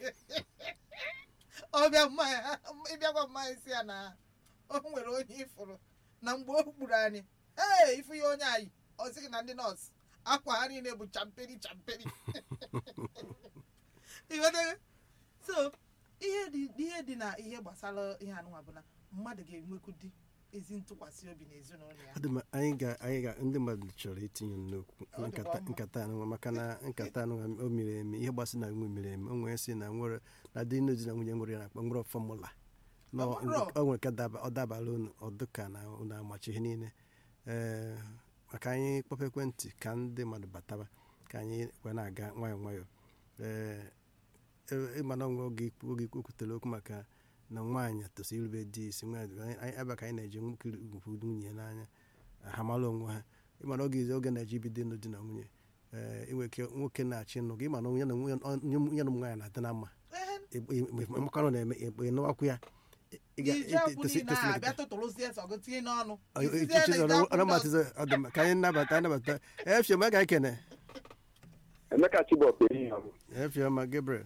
ọbịa mmanya ịbịakwa mmanya si ya na o nwere onye ịfụrụ na mgbe o gburu anyị ee ifu ya onye anyị ọ sị gị na ndị nọọsụ akwa ha niile bụ champeri champeri ịghọtago so ihe dị ihe dị na ihe gbasara ihe anụnwa bụ na mmadụ ga-enwekwu dị ezi ntụkwasị obi n'ezinụlọ ya Ọ dị mma, anyị ga anyị ga ndị mmadụ chọrọ itinye n'okwu Ọ dịkwa nkata mma. nkata anụnwa maka na nkata anụnwa o miri emi ihe gbasị na nwe miri emi o nwere si na nwere na dị n'ozi na nwunye nwere ya na-akpọ nwere fọmụla na Ọ bụrụ. o nwere ka daba- ọ dabara unu ọdụka na unu amachi ihe niile ee maka anyị kpọpụ ekwentị ka ndị mmadụ bataba ka anyị wee na-aga nwayọọ nwayọọ ee e- ịma na onwe oge ikwu- oge ikwu kwutere okwu maka na nwaanyị tosiri irube di isi nwaanyị anyị ebe ka anyị na-eji nwoke ugwu nwunye n'anya ha mara onwe ha ịmana oge izi oge na-eji bido ịnụ di na nwunye ee inwe ike nwoke na-achị ịnụ gị ịma na onye na nwunye onye na ụmụ nwaanyị na-adị na mma Ehe, mmakọrọ na-eme ịnụwakwu ya ị ga- iji akwụ tosi- niile ahụ tosiri- abịa tụtụrụzie sọ gị tinye n'ọnụ Ọ- Isizie echichi na ide ọrụ- akwụ ọrụ ndị matizo ọ dị mma. ka anyị nabata anyị nabata efioma ga ekene Emeka Chibok ehihie ọma. efioma Gabriel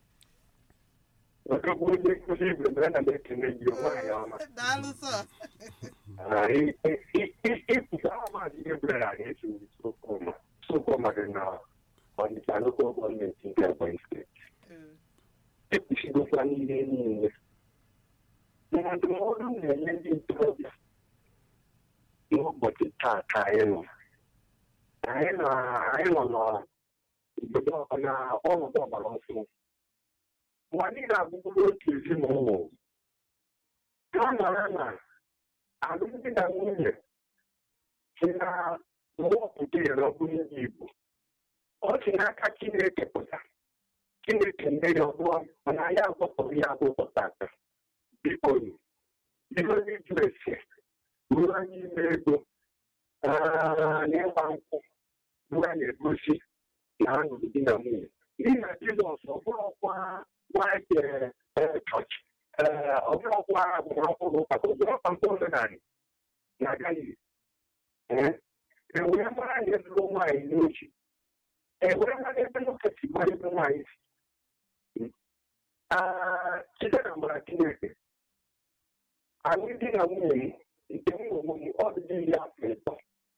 Ọkabụ onye nkụzi Igbo mere na na-ekene gị nwaanyị ọma. ọzọ. daalụ sọ Ah, i- i- i- i- Ịpụta amaghị ihe bụla na na-eso Sokoma. Sokoma dị na Ọnịcha lokal gọọmenti nke Ebonyi steeti. Ee, Ekwuchigokwa n'ihe niile. Na ndụmọdụ na-enye ndị ntorobịa n'ụbọchị taa ka anyị nọ. Anyị nọ anyị nọ n'obodo na ọnọdụ ọgbara ọfụ. Ụwa niile abụbụrụ otu ezinụlọ. Ha nọrọ na alụmdi na nwunye si na mwọpụta ya na ọ bụrụ ndị Igbo. Ọ si n'aka Chineke pụta. Chineke nye ya ọbụla mana anyị agbapụrụ ya agbụgbọ tata. Biko ihe onye jụrụ ese ruo anyị ime ego ah, na ịgba nkwụ ruo anyị egosi na ha nụrụ di na nwunye. N'ihi na Jizọs ọ bụrụkwa nwaanyị chọọchị ọ bụrụkwa agbamakwụkwọ ụka ka ọ bụrụkwa nke omenala na Galili. Ewee mara anyị lụrụ nwaanyị n'ochi. Ewee mara ebe nwoke si mara ebe nwaanyị si. Ah, site na amara Chineke anyị di na nwunye m nke m onwe m ọ dị iri afọ ịtọ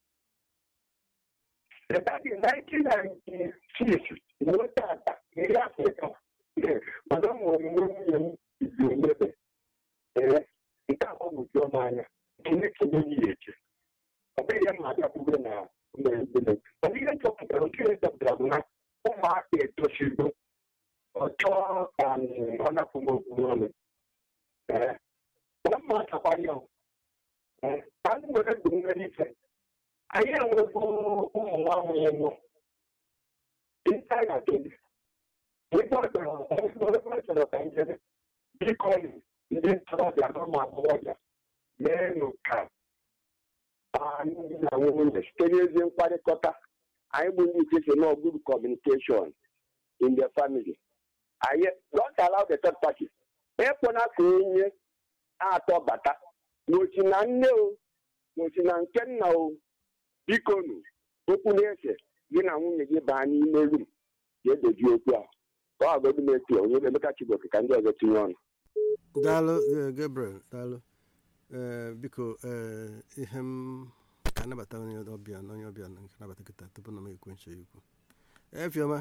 Rebadị 1996 ruo tata iri afọ ịtọ ee, mana ọ mụrụ nwe nwunye m izi omebe ee nke a gbagwojuo m anya Chineke nye ya eche ọ bụghị ya ma abịakwube na mmerebele mana ihe chọpụtara nke chọpụtara bụ na ụmụaka etosigo ọ chọọ ka mm, ọ napụ m okwu n'ọnụ ee na mma achakwara ya ee ka anyị nwere ndụ nwere ife anyị enwego ụmụ nwa nwunye nọ ịta ya gịnị ebe ọ chọrọ ebe ọ chọrọ ka njebe biko ndị ntorobịa na ụmụ agbọghọbịa meenụ ka anyị na nwunye site n'ezi mkparịkọta anyị bụ ndị iche na good communication in the family anyị don't allow the third party ekpona ka onye atọ bata n'ochi na nne o n'ochi na nke nna o biko nụ okwu na-ese gị na nwunye gị baa n'ime rum ga-edoji okwu a ka ọ godu m etu onye Emeka Chibok ka ndị ọzọ tinye ọnụ daalụ eh, gabriel daalụ Eh, biko eh, ihe m ka anabata onye ọbịa na onye ọbịa na nke nabata kịta tupu na m ekwe nche ikwu efioma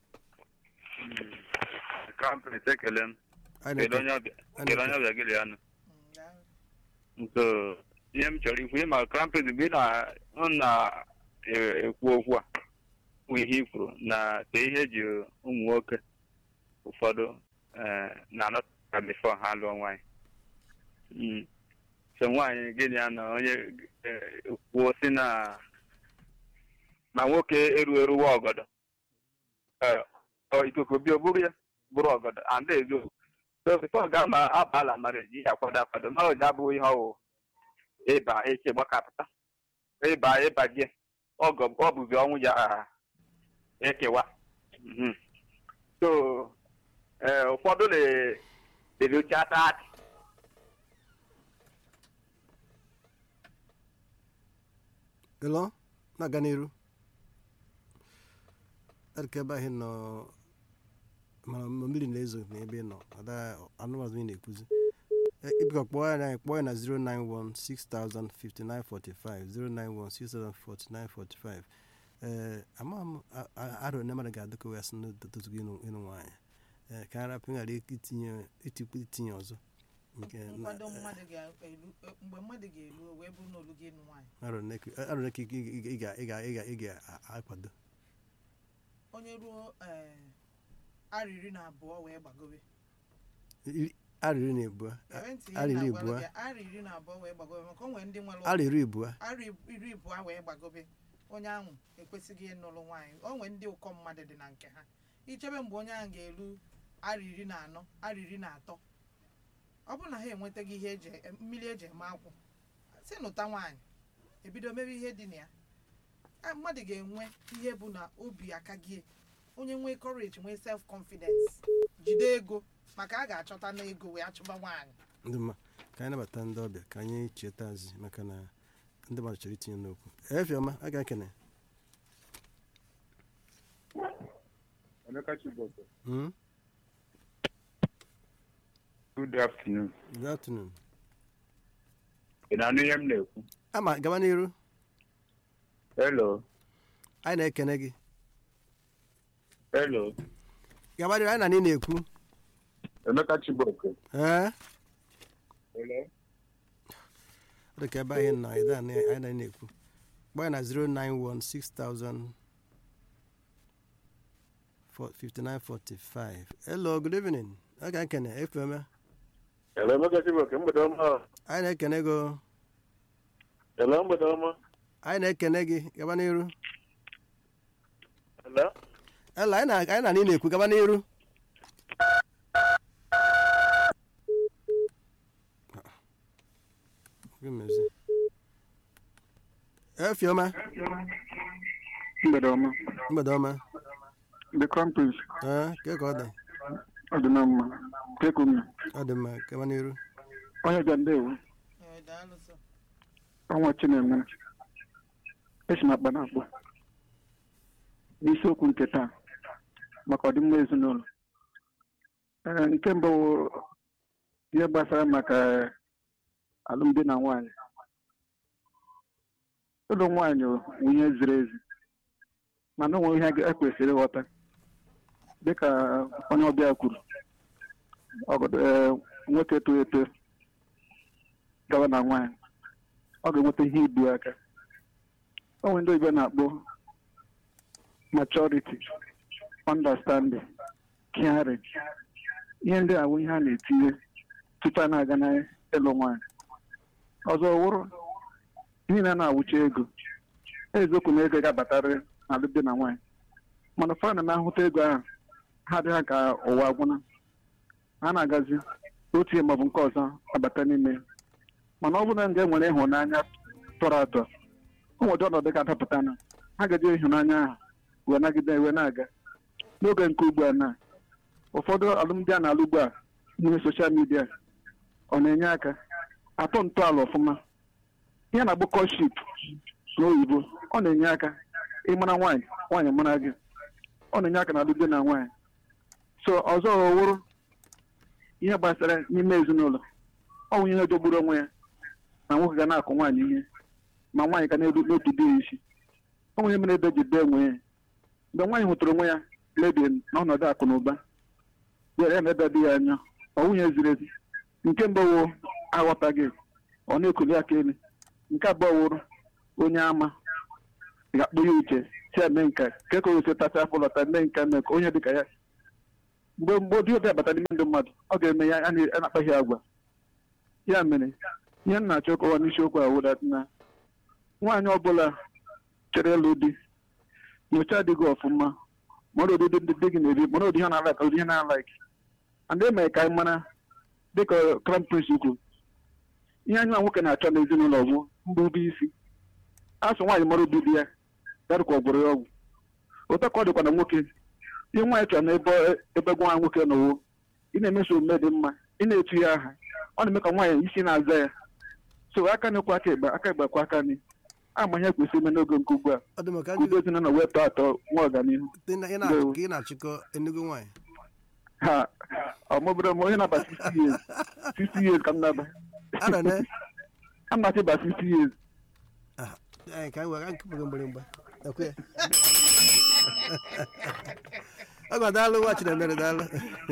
kampịrịs ekele m anyị kedu onye na-eke- ọbịa anyị kedu onye na-eke- ọbịa gịlị anụ Mm, daalụ. nso ihe m chọrọ ikwu ịma krampịs mgbe ị na- ọ na-ekwu okwu a bụ ihe i kwuru na ka ihe eji ụmụ nwoke ụfọdụ eh, na-anọta bifo ha lụọ nwaanyị Mm. so nwaanyị gịnị ya na onye eh, kwuo si na na nwoke eru eruwa ọgọdọ Eh, ọ ikuku bịa o buru ya bụrụ ọgọdọ and ezo so bifo ga ma abala mara ji ya akwado akwado ma ọ ji abụghị ihe ọwụ ịba eche gbakapụta ịba ịba gị ọgọ ọ bụzi ọnwụ ya ah, ekewa Mhm. so eh, ụfọdụ na-eluchata adị ịlọ na-aga n'iru adịka ebe ahụ ị nọ mana ma mmiri na-ezo n'ebe ị nọ ada anụmazụ ị na-ekwuzi Eh, biko kpọọ ya anyị kpọọ ya na 091605945 091604945 ee ama m a- a- arọ na mmadụ ga-adịka wee sị n'otozugo ịnụ ịnụ nwaanyị ee ka arapụ ghara itinye itikwu itinye ọzọ nke na- nkwado mmadụ ga-elu mgbe mmadụ ga-elu o wee bụrụ na olu gị ịnụ nwaanyị arọ na-eke- arọ na-eke ị ga- ị ga- ị ga- ị ga- ị ga-akwado onye ruo ee, arọ iri na abụọ wee gbagobe Iri- arọ iri na abụọ Ewee ntị ihe arọ iri na-agwa abụọ gị, arọ iri na abụọ wee gbagobe maka o nwere ndị nwere arọ iri abụọ arọ iri abụọ wee gbagobe onye ahụ ekwesịghị ịnụrụ nwaanyị o nwere ndị ụkọ mmadụ dị na nke ha ichebe mgbe onye ahụ ga-eru arọ iri na anọ arọ iri na atọ ọ bụrụ na ha enwetaghị ihe eji mmiri eji eme akwụ si nụta nwaanyị ebido mebe ihe dị na ya A, mmadụ ga-enwe ihe bụ na obi aka gị onye nwee courage nwee self confidence jide ego maka a ga-achọta na ego wee achụba nwaanyị ndị mma ka anyị nabata ndị ọbịa ka anyị chetazi maka na ndị mmadụ chọrọ itinye n'okwu efiọma a ga-ekene Emeka Chiboko. Hmm? Good afternoon. good afternoon Ị na-anụ ihe m na-ekwu? ama gaba n'iru Hello. anyị na-ekene gị Hello. gaba n'iru anyị na anyị na-ekwu Emeka Chiboko. ee Hello. ọ dị ka ebe anyị nọ anyị na- anyị na na-ekwu gbaa ya na 0916000 5945 hello good evening a ga-ekene efiọma Hello, Emeka Chiboko. Mgbede ọma. anyị na-ekene gị Hello, mgbede ọma. anyị na-ekene gị gaba n'iru Hello. Ela, anyị na anyị na anyị na-ekwu gaba n'iru Gịmezi? efiọma mgbede ọma mgbede ọma the crumpets ee ke ka ọ dị ọ dị na mma teku m ọ dị mma gaba n'iru onye bịa ndewo Ee, daalụ sọ. ọnwa chineme esi na akpa na-akpọ n'isiokwu nke taa maka ọdịmma ezinụlọ ee nke mbụ wụ ihe gbasara maka alụmdi na nwanyị ụlọ nwaanyị bụ ihe ziri ezi mana onwe ihe e kwesịrị ịghọta dịka onye ọbịa kwuru ọgọdọ ee, nwoke eto eto gawa na nwaanyị ọ ga-enweta ihe ibu aka o nwere ndị oyibo na-akpọ maturity understanding caring ihe ndị a bụ ihe a na-etinye tupu a na-aga na ịlụ nwaanyị ọzọ wụrụ ihe na na-awụcha ego eziokwu na ego ga-abatarịrị n'alụmdi na nwaanyị mana ụfọdụ na na-ahụta ego ahụ ha adịghị ka ụwa agwụna ha na-agazi otu ihe maọbụ nke ọzọ abata n'ime mana ọ bụrụ na ndị e nwere ịhụnanya tọrọ atọ o nwere ọnọdụ ga-adapụta na ha gaji ịhụnanya ahụ wee nagide wee na-aga n'oge nke ugbu a na ụfọdụ alụmdi a na-alụ ugbu a n'ime soshal midia ọ na-enye aka atọ ntọala ọfụma ihe na-agbụ kọship n'oyibo ọ na-enye aka ịmara nwaanyị nwaanyị mara gị ọ na-enye aka na alụmdi na nwaanyị so ọzọ wụrụ ihe gbasara n'ime ezinụlọ ọ bụ ihe jọgburu onwe ya na nwoke ga na-akụ nwaanyị ihe ma nwaanyị ga na-eru n'otu di ya isi ọ bụ ihe mere ebe ji dee onwe ya mgbe nwaanyị hụtara onwe ya lebie n'ọnọdụ akụ na ụba were ya na ebe dị ya anya ọ nwunye ziri ezi nke mbụ wụ aghọtaghị ọ na-ekuli aka elu nke abụọ wụrụ onye ama ga-akpụ ya uche si eme nke ka ka ose tacha afọ lọta mee nke mee ka onye dịka ya mgbe mgbe ụdị ụdị abata n'ime ndị mmadụ ọ ga-eme ya a na- a na-akpaghị agwa ya mere ihe m na-achọ kọwa n'isiokwu a wụdat na nwaanyị ọbụla chere ịlụ di nyocha dị gị ọfụma mara ụdị dị dị gị na-eri mara ụdị ihe na-alaik ụdị ihe na-alaik and eme ka anyị mara dịka crown prince kwuru ihe anyị nwa nwoke na-achọ n'ezinụlọ bụ mbụ isi asụ nwaanyị mara ụdị di ya ya ka ọ gwụrụ ya ọgwụ ụtọ ka ọ dịkwa na nwoke ihe nwaanyị chọrọ na ebe ebe nwa nwoke nọwo ị na-emeso omume dị mma ị na-etu ya aha ọ na-eme ka nwaanyị isi na-aza ya so aka n'ekwu aka egbe aka egbe kwa aka ni ama ihe kwesịrị ime n'oge nke ugbu a ọ dị maka ka udo ezinụlọ wee tọọ atọ nwa ọganihu ị na- ị na- ka ị na-achịkọ enugu nwaanyị ha ọmụbere m onye na-aba 60 years 60 years ka m na-aba arọ ne a na-achị ba 60 years anyị ka anyị were anyị kụpụrụ mgbịrịmgba ekwe ya ọ gwa daalụ nwa chinemere daalụ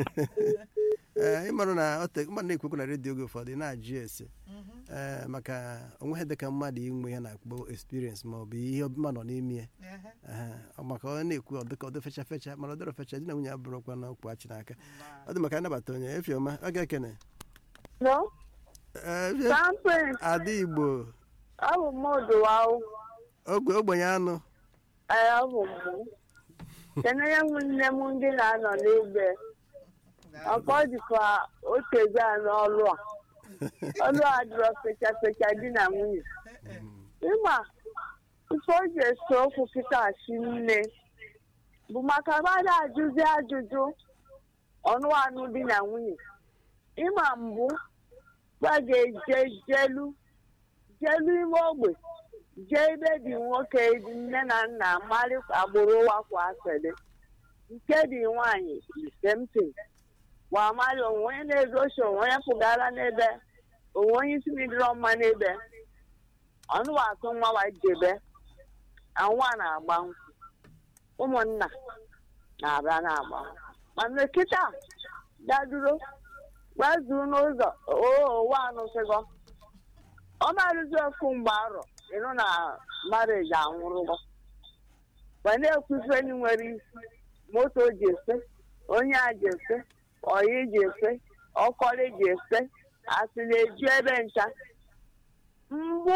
ee ịmarụ na ọ te mmadụ na-ekwekwu na redio oge ụfọdụ ị na-ajụ ese ee maka onweghị dịka mmadụ inwe ya na-akpọ experience ma ọ bụ ihe ọbụma nọ n'ime ya Ehe. Ehe, ọ maka ọ na-ekwu ọ dịka ọ dị fecha fecha mana ọ dịrọ fecha di na nwunye abụrụkwa na okwu achị n'aka ọ dị maka anabata onye efiọma ọ ga-ekene No, Ee, Efie- Samson, ada igbo ọ bụ m Oduwawu, ogbe ogbenye anụ ee, ọ bụ m. Kenere m nne m ndị na-anọ n'ebe. Ọkọ dịkwa otu ego a n'ọlụ a. Ọlụ a dịrọ fecha fecha di na nwunye. Ịma, ife o ji ese okwu kịta si nne bụ maka mmadụ ajụzi ajụjụ ọnụ anụ di na nwunye. Ịma mbụ, gwa ga-eje jelu jelu ime ogbe jee ebe dị nwoke dị nne na nna mmadụ agbụrụ wakwa asịrị nke dị nwaanyị isemtin gwa mmadụ onwe onye na-egosi onwe onye pụgara n'ebe onwe onye isi midịrọ mma n'ebe ọnụwa atụ nwa wa jebe anwa na-agba nkwụ ụmụnna na-abịa na-agba nkwụ mana kịta daduro gbazuru n'ụzọ ụwa anụsịgo ọ marụzi ofu mgbe arọ ịnụ na marriage anwụrụgo ma na-ekwu ife ndị nwere isi moto ji efe onye a ji efe oyi ji efe ọkọrị ji efe asị na-eju ebe ncha mbụ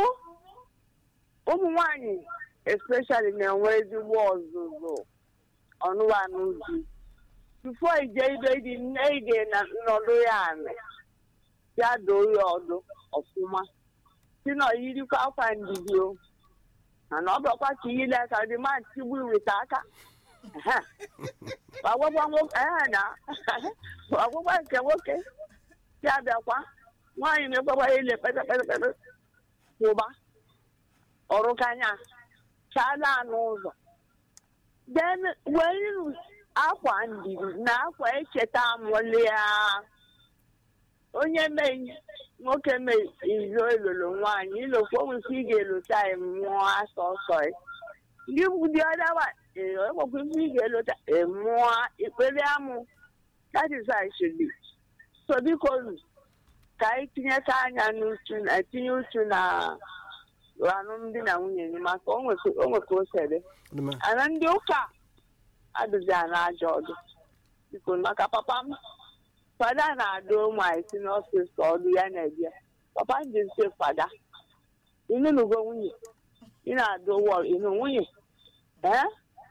ụmụ nwanyị especially na-enwe ezigbo ọzụzụ ọnụwanụ di tufo ije ibe dị nne ide na nnọdụ ya anị ya doo ya ọdụ ọfụma si na oyirikwa akwa ndidi o mana ọ bụrụkwa ka ile ka dị ma tigbu weta aka Ehe. ọgwụgwọ nwoke ehe na ọgwụgwọ nke nwoke si abịakwa nwaanyị na-ekwekwa ile kpekpekpekpe kwụba ọrụkanya chala anụ ụzọ then were akwa ndidi na akwa echeta amụlia onye mee nwoke mee izo elolo nwaanyị ilokwa onwesi ị ga-elota ya mmụọ asọ ọsọ ya ndị dị ọdawa ekwekwa ife ị ga-elota emụọ ikpere amụ that is how it should be so biko nu ka anyị tinyeta anya n'uchu na tinye uchu na alụmdi na nwunye gị maka o nwe ka o sere Ọ dị mma. ana ndị ụka adụzi a na-ajọ ọdụ biko maka papa m fada na-adụ ụmụ anyị si n'ọfịs ka ọdụ ya na-ebịa papa m ji nse fada ịnụnugo nwunye ị na-adụ wọl ịnụ nwunye eh?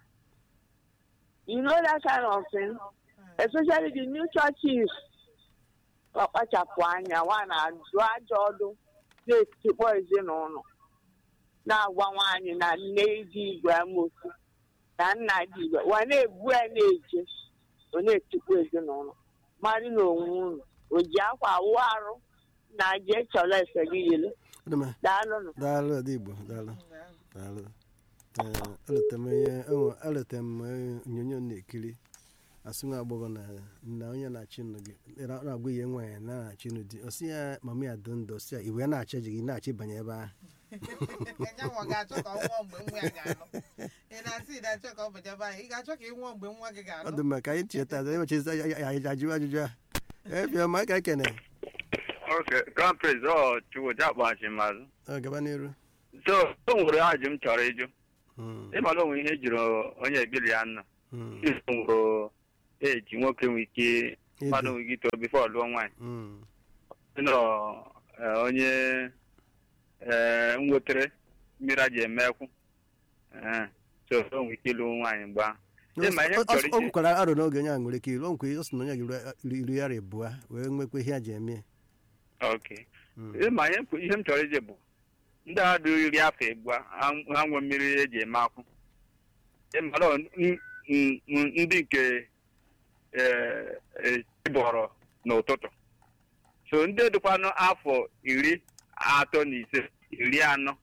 you know that kind of thing especially the new churches ọkpachapụ anya nwa na-adụ ajọ ọdụ na-etikpọ ezinụlọ na-agwa nwaanyị na nne dị igwe amosu na nna dị igwe wa na-ebu ya na-eje ọ na-etikpọ ezinụlọ mmadụ na onwe unu o ji akwa awụ arụ na je chọrọ efe gị yiri Ọ dị mma. daalụnụ daalụ ada igbo daalụ daalụ Ee, eleta m ihe enwe- eleta m eh, onyonyo m na-ekiri asị nwa agbọghọ na na onye na-achị nụ gị na- na-agwa ihe nwaanyị na na-achị nụ di osi ya mama ya dị ndụ osi ya iwe na-achọ ji gị na-achị banye ebe ahụ nyanwa ga-achọ ka ọ nwụọ mgbe nwa ya ga-alụ ị na-asị ị na-achọ ka ọ bajebe anyị ị ga-achọ ka ị nwụọ mgbe nwa gị ọ ga-alụ dị mma ka anyị cheta emechizi ajụjụ ajụjụ a ebiọma ka ekene Okay, Grand Prix, ọ Chukwuja kpọghachi mazụ. ọ gaba n'iru So, o nwere ajụ m chọrọ ịjụ. Mm, Ịmara onwe ihe jiri onye ebili ya nọ. mm, Iso nwere eji nwoke nwee ike mmadụ ịdị, nwee ike ito bifo lụọ nwaanyị. mm, Nọ eh, onye eh, nwetere mmiri a ji eme ekwu. Eh, So, o nwee ike ịlụ nwaanyị mgbe ahụ. Ịma ihe m Ọ- chọrọ ọ- o ije- kwukwara aro n'oge onye a nwere ike ilu o nkwe ọ sị na onye gị iri ya abụọ wee nwekwa ihe a ji eme Okay. Mm, ịma ihe m- ihe m chọrọ ije bụ ndị a dị iri afọ egbu a ha ha nwe mmiri eji eme akwụ ịmara ọ- n- n- n- ndị nke eh, eh, bọrọ n'ụtụtụ so ndị dịkwanụ afọ iri atọ na ise iri anọ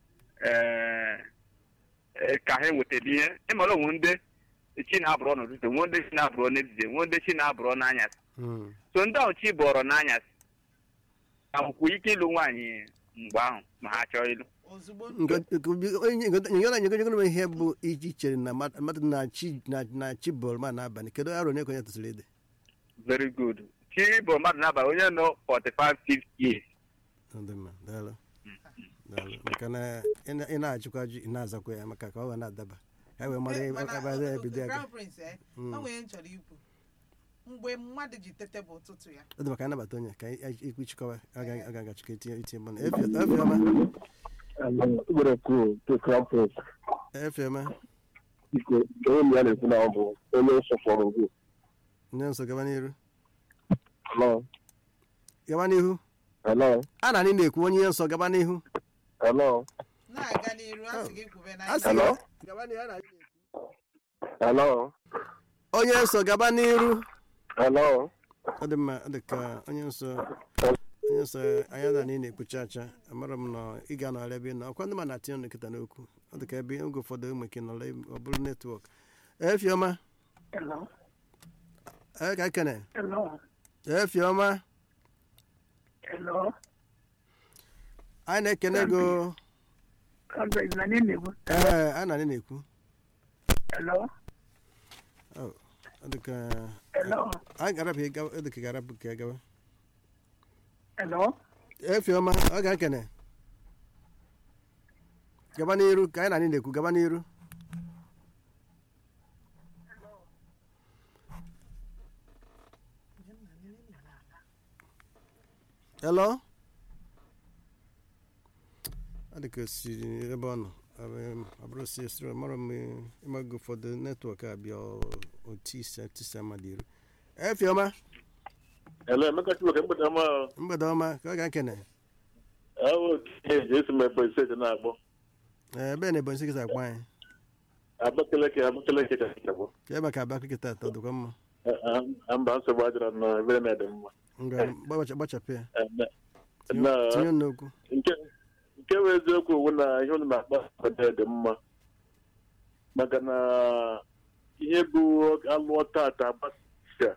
eh, eh, ka ha nwetara ihe ịmara onwe ndị chi na-abụrọ n'ụtụtụ nwe ndị chi na-abụrọ n'ezie nwe ndị chi na-abụrọ n'anyasị mm, so ndị ahụ chi bọrọ n'anyasị akwụkwọ ike ịlụ nwaanyị mgbe ahụ ma ha chọọ ịlụ ozugbo nyegara nyegara ihe bụ iji chere na mmadụ mmadụ na-achị na- na-achị bọọlụ ma n'abalị kedu aro onye ka onye tụsịrị ede very good chi bụ mmadụ n'abalị onye nọ 45 50 years Ọ dị mma daalụ daalụ maka na ị na- ị na-ajụkwa ajụ ị na-azakwa ya maka ka ọ wee na-adaba ka e wee mara ebe Mana, ebe a ebido aga Crown Prince, eh, Mm. o nwere ihe m chọrọ ikwu mgbe mmadụ ji tete bụ ụtụtụ ya ọ dị maka anabata onye ka ikwu chịkọwa aga agachikọ itinye itinye mmanụ efiọma Ugboro kwuo to Crown Prince, efiọma biko, onye m ya na-ekwu na ọ bụ onye nsọpụrụ ugwu. nye nso gaba n'iru Hello, gaba n'ihu hello, a na anyị na-ekwu onye ihe nsọ gaba n'ihu hello, na-aga n'iru a sị gị kwube na A sị Hello? gị- gaba n'ihu a na anyị na-ekwu hello, onye nsọ gaba n'iru hello. ọ dị mma ọ dị ka onye nsọ onye nsọ anya na anyị na-ekpucha acha amara m na ị ga-anọrọ ebe ị nọ ọkwa ndị ma na-atinye ọnụ nkịta n'okwu ọ dị ka ebe oge ụfọdụ ụmụ ike nọrọ ebe- ọ bụrụ netwọk efiọma Hello, ee ka ekene hello, efiọma hello. anyị na-ekene go Conrad, na nini bu? ee a na anyị na-ekwu Hello, ọ dị ka hello, anyị ga-arapụ ịga ọ dị ka ga-arapụ ka gawa hello. efiọma ọ ga-ekene gaba n'iru ka anyị na anyị na-ekwu gaba n'iru hello ọ dị ka o si ebe ọ nọ ọ bụrụ si esiri mara m ịmago ụfọdụ netwọk abịa otu ise tisa mmadụ iru efiọma Hello, Emeka Chibuike, mgbede ọma. mgbede ọma ka ọ ga-ekene Awo eji esi m ebe ise dị na-akpọ. ee ebe na ebonyi sikịta akpa anyị Abakaliki, Abakaliki ka nke bụ. ka ebe ka abịa kịta atọ dịkwa mma Mba nsogbu adịrọ na ebere na-ede mma. ngwa gbacha- gbachapụ ya Eh, na- tinye na- tinye n'okwu nke nke bụ eziokwu bụ na ihe unu na-akpa ọdị dị mma maka na ihe bụ alụọ tata agbasa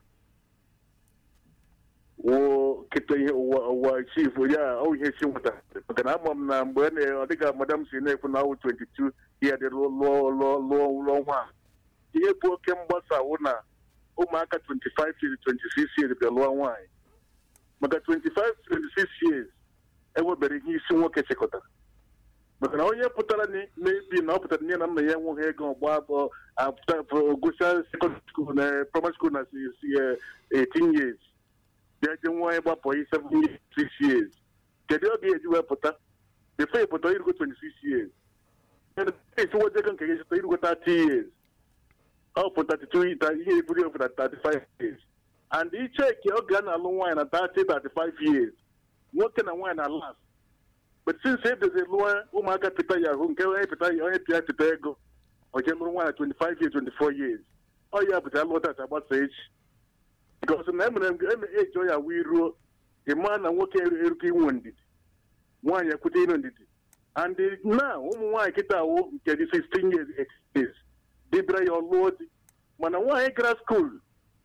wụ kịta ihe ụwa ụwa chief ya ọ ihe chi nwetara maka na ama m na mgbe na- ọ dịka madam si na-ekwu na ọwụ 22 ya dị lụọ lụọ lụọ lụọ lụọ nwa a. ihe bụ oke mgbasa wụ na ụmụaka 25 years 26 years bịa lụọ nwaanyị maka 25 26 years enwebere ihe isi nwoke chịkọtara maka na onye pụtara ni- mebi na ọ pụtara nne na nna ya enweghị ego ọgba abụọ gụsịa sekọndịrị skuul na praịmarị skuul na si- si, eh, 18 years bịa je nwa ịgbapụ yi 7 years 6 years kedu oge eji wee pụta before ị pụta irugo 26 years esiwoje ego nke gị chịta irugo 30 years ọ pụ 32 ta- ihe eburu efu na 35 years and icheki oge a na-alụ nwaanyị na 30 35 years nwoke na nwaanyị na last but since edozi lụọ ụmụaka pịta yahoo nke onye pịta onye pịa pịta ego o jee lụrụ nwaanyị 25 years 24 years ọ ya bụta alụọ tata agbasa echi because na emere eme eji ọ ya wee ruo ịma na nwoke eruka inwe ndidi nwaanyị ekwute inu ndidi and na ụmụ nwaanyị kịta awụ nke dị 16 years 8 years dịbịara ya ọlụọ di mana nwaanyị gara skuul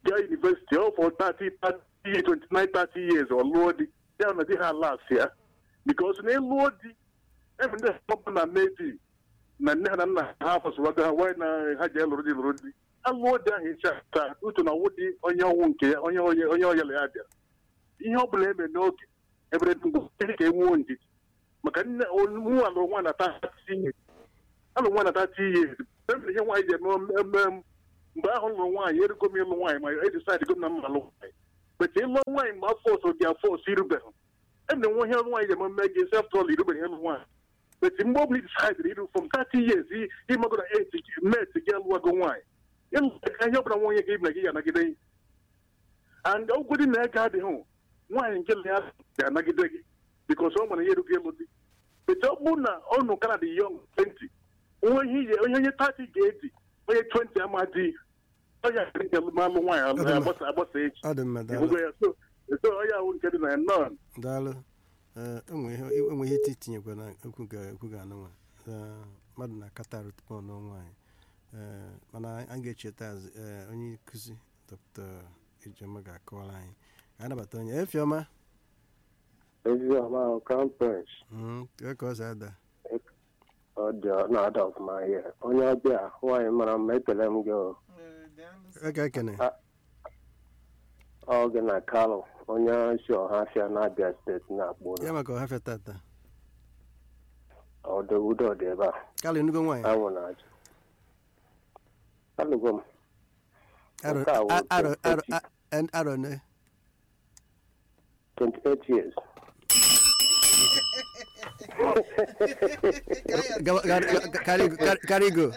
gaa university ọ for 30 30 years, 29 30 years ọ lụọ di ya na di ha last ya because na ịlụọ di ebe ndị ọbụ na nne di na nne ha na nna ha fọsụwago ha wee na ha ji lụrụ di lụrụ di alụọ di ahụ ịcha taa uche na ọwụ di onye ọnwụ nke ya onye onye onye ọyala ya bịara ihe ọ bụla eme n'oge ebere mgbe ihe ka enwuo ndidi maka nne nwa alụrụ nwa na tati ihe alụrụ nwa na tati ihe ebe ihe nwaanyị ji eme eme mgbe ahụ lụrụ nwaanyị erugo m ịlụ nwaanyị ma edisaid go na mma alụ nwaanyị bete ịlụ nwaanyị mgbe afọ ọsọ gị afọ ọsọ irubeghị ebe na nwe ihe nwaanyị ji eme mme gị sef trọl irubeghị ịlụ nwaanyị bete mgbe ọ bụla disaid iru from 30 years ịmago na et met gị alụwago nwaanyị ịlụ ka ihe ọbụla nwaanyị gị na gị ya anagide gị and ogwedi na ego adịghị nwaanyị nke na ya ga-anagide gị bikos ọ nwere ihe erugo ịlụ di bete ọ bụrụ na ọ nụ kana dị yọng 20 onye ihe onye onye 30 ga-edi onye 20 ama di onye akịrịka malụ nwaanyị agbasa agbasa echi ọ dị mma daalụ ịhụgo ya so so onye ahụ nke dị na ya nọn daalụ Ee, enwe ihe enwe ihe iti tinyekwa na okwu ga okwu ga anụnwa Ee, mmadụ na-akatarụ tupu ọ nụọ nwaanyị Ee, mana anyị ga-echeta azụ ee, onye nkụzi dr ejema ga-akọwara anyị ka anyị nabata onye efiọma Ezioma ahụ kampens Mm, kee ka ọ si ada ọ dị ọ na-ada ọfụma ihe onye ọbịa nwaanyị mara mma ekele m gị o. Ee, daalụ sir. eke ekene ọ gị na kalụ onye si ọhafịa na-abịa steeti na-akpọ ya ụlọ maka ọhafịa tata ọdụ udo dị ebe a kalụ enugo nwaanyị anwụ na-aja alụgo m Arọ- Nke a wụ a- arọ- arọ- 28 a- en- arọ ne 28 years Gawa- ga- ga- karigo kar- karigo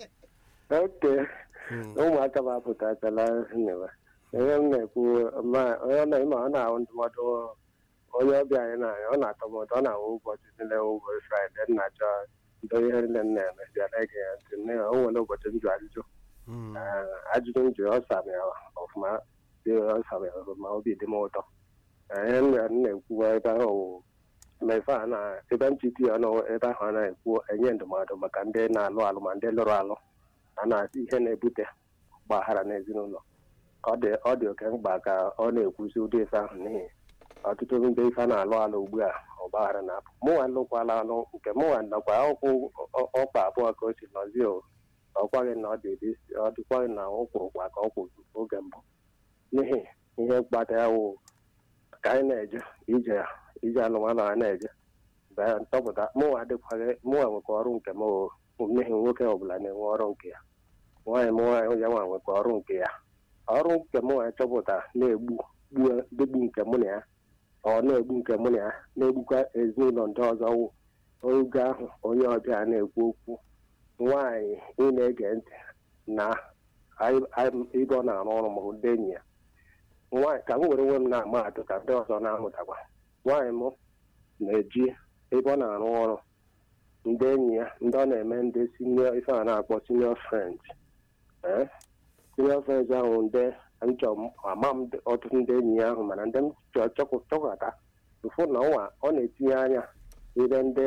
oke Mm. ụmụaka m apụtachala nnewa ihe m na-ekwu ma onye na ịma ọ na-ahụ ndụmọdụ onye ọbịa anyị na-anya ọ na-atọ m ụtọ ọ na-ahụ ụbọchị niile ụbọchị fraịde nna chọ ndo ihe niile m na-eme bịa na-ege ya ntị nne ya o nwere ụbọchị m jụ ajụjụ Mm. Ee, ajụjụ m jụrụ ọ sara ya ọfụma dị ọ sara ya ọfụma obi dị m ụtọ Ee, ihe m na- m na-ekwu ebe ahụ wụ ma ife a na ebe m chiti ya ọnụ ebe ahụ a na-ekwu enye ndụmọdụ maka ndị na-alụ alụ ma ndị lụrụ alụ a na-asị ihe na-ebute ọgbaghara n'ezinụlọ ọ dị ọ dị oke mkpa ka ọ na-ekwuzi ụdị ife ahụ n'ihi ọtụtụ ndị ife a na-alụ alụ ugbu a ọgbaghara na-apụ mụnwa lụkwala alụ nke mụnwa nakwa ọkwụ ọ- ọkpa abụọ ka o si nọzie o ọkwaghị na ọ dị dị- ọ dịkwaghị na ọ kwụrụkwa ka ọ kwụrụ oge mbụ n'ihi ihe mkpata ya wụ ka anyị na-eje ije ije alụmalụ a na-eje bịa ntọpụta mụnwa adịkwaghị mụnwa nwekwa ọrụ nke m o n'ihi nwoke ọbụla na-enwe ọrụ nke ya nwaanyị m nwaanyị ya nwa nwekwa ọrụ nke ya ọrụ nke m nwa chọpụta na-egbu gbuo degbu nke mụ na ya ọ na-egbu nke mụ na ya na-egbukwa ezinụlọ ndị ọzọ wụ oge ahụ onye ọbịa na-ekwu okwu nwaanyị ị na-ege ntị na anyị- anyị- ebe ọ na-arụ ọrụ ma ndị enyi ya nwaanyị ka m were onwe m na-ama atụ ka ndị ọzọ na-amụtakwa nwaanyị m na-eji ebe ọ na-arụ ọrụ ndị enyi ya ndị ọ na-eme ndị senior ife a na-akpọ senior friends ee senior friends ahụ ndị nchọ ama m ndị- ọtụtụ ndị enyi ya ahụ mana ndị m chọ chọkụ- chọkọta ụfụ na ọnwa ọ na-etinye anya ebe ndị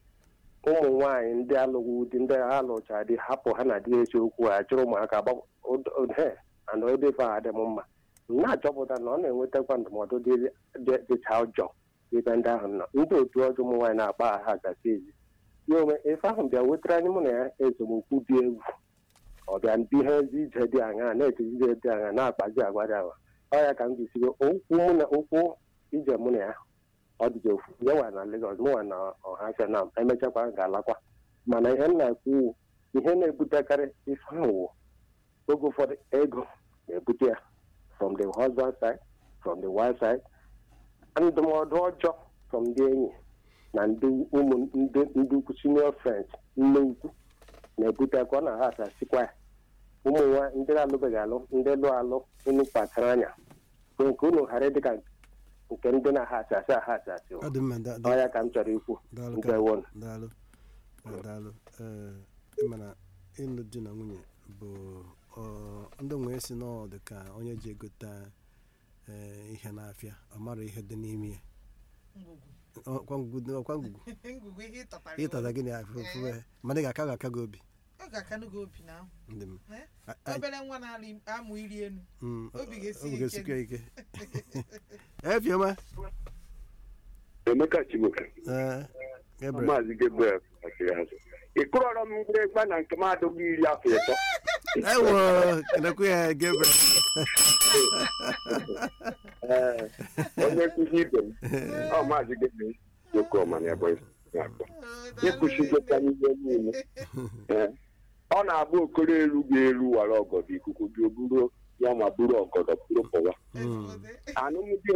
ụmụ nwaanyị ndị alụghị di ndị ha lụcha di hapụ ha na di esi okwu a chụrụ ụmụaka he ana ebe ife a dị m mma m na-achọpụta na ọ na-enwetakwa ndụmọdụ dị- dị- dịcha ụjọ ebe ndị ahụ nọ ndị otu ọjọọ ụmụ nwaanyị na-akpa ha gasị ezi ya onwe ife ahụ bịa wetara anyị mụ na ya ezomokwu dị egwu ọ bịa ndị ihe ezi ije dị aṅa na-eji ije dị aṅa na-akpazi agwa dị agwa ọ ya ka m jisigo okwu mụ na okwu ije mụ na ya ọ dịji ofu ya nwa na Lagos mụ nwa na ọhafịa na emechakwa ga-alakwa mana ihe m na-ekwu ihe na-ebutekarị ife ahụ wụ oge ụfọdụ ego na-ebute ya from the husband side from the wife side ndụmọdụ ọjọọ from ndị enyi na ndị ụmụ ndị ndị ukwu senior friends nne ukwu na-ebutekwa ọ na ha asasikwa ya ụmụ nwa ndị na-alụbeghị alụ ndị lụ alụ unu kpachara anya kwe nke unu ghara ịdị ka nke ndị na-aha asasị aha asasị ọ dị mma da- da- ọ ya ka m chọrọ ikwu daalụ nke ka- won daalụ Eh, daalụ ee ịmana ịlụ di na nwunye bụ ọ, ndị nwee si n'ọdụ ka onye ji egote ee, ihe n'afịa ọ mara ihe dị n'ime ya ngwugwu ọkwa ngwugwu ọkwa ngwugwu ngwugwu ihe ịtọtara ịtata gịnị afụ fụwe mana ị ga-aka ga-aka gị obi ọ ga-akanụ gị obi na ahụ ndị m Eh? A- a- obere nwa na-amụ iri enu mm, obi ga-esi obi ike ga-esikwa ike efioma emeka chibuka ee Gabriel maazị gabriel kpachiri azụ ị kụrọrọ m mgbịrịgba na nke m adịghị iri afọ ịtọ ewo kenekwu ya Gabriel Ee, onye nkụzi ibe m ọ maazị gabriel jokoma na ebonyi na-akpọ ịkwụchigota n'ihe niile Ee, ọ na-abụ okoro elu ga-eru wara ọgọdọ ikuku bịa buru ya ma buru ọgọdọ buru pụwa Mm. anụmdi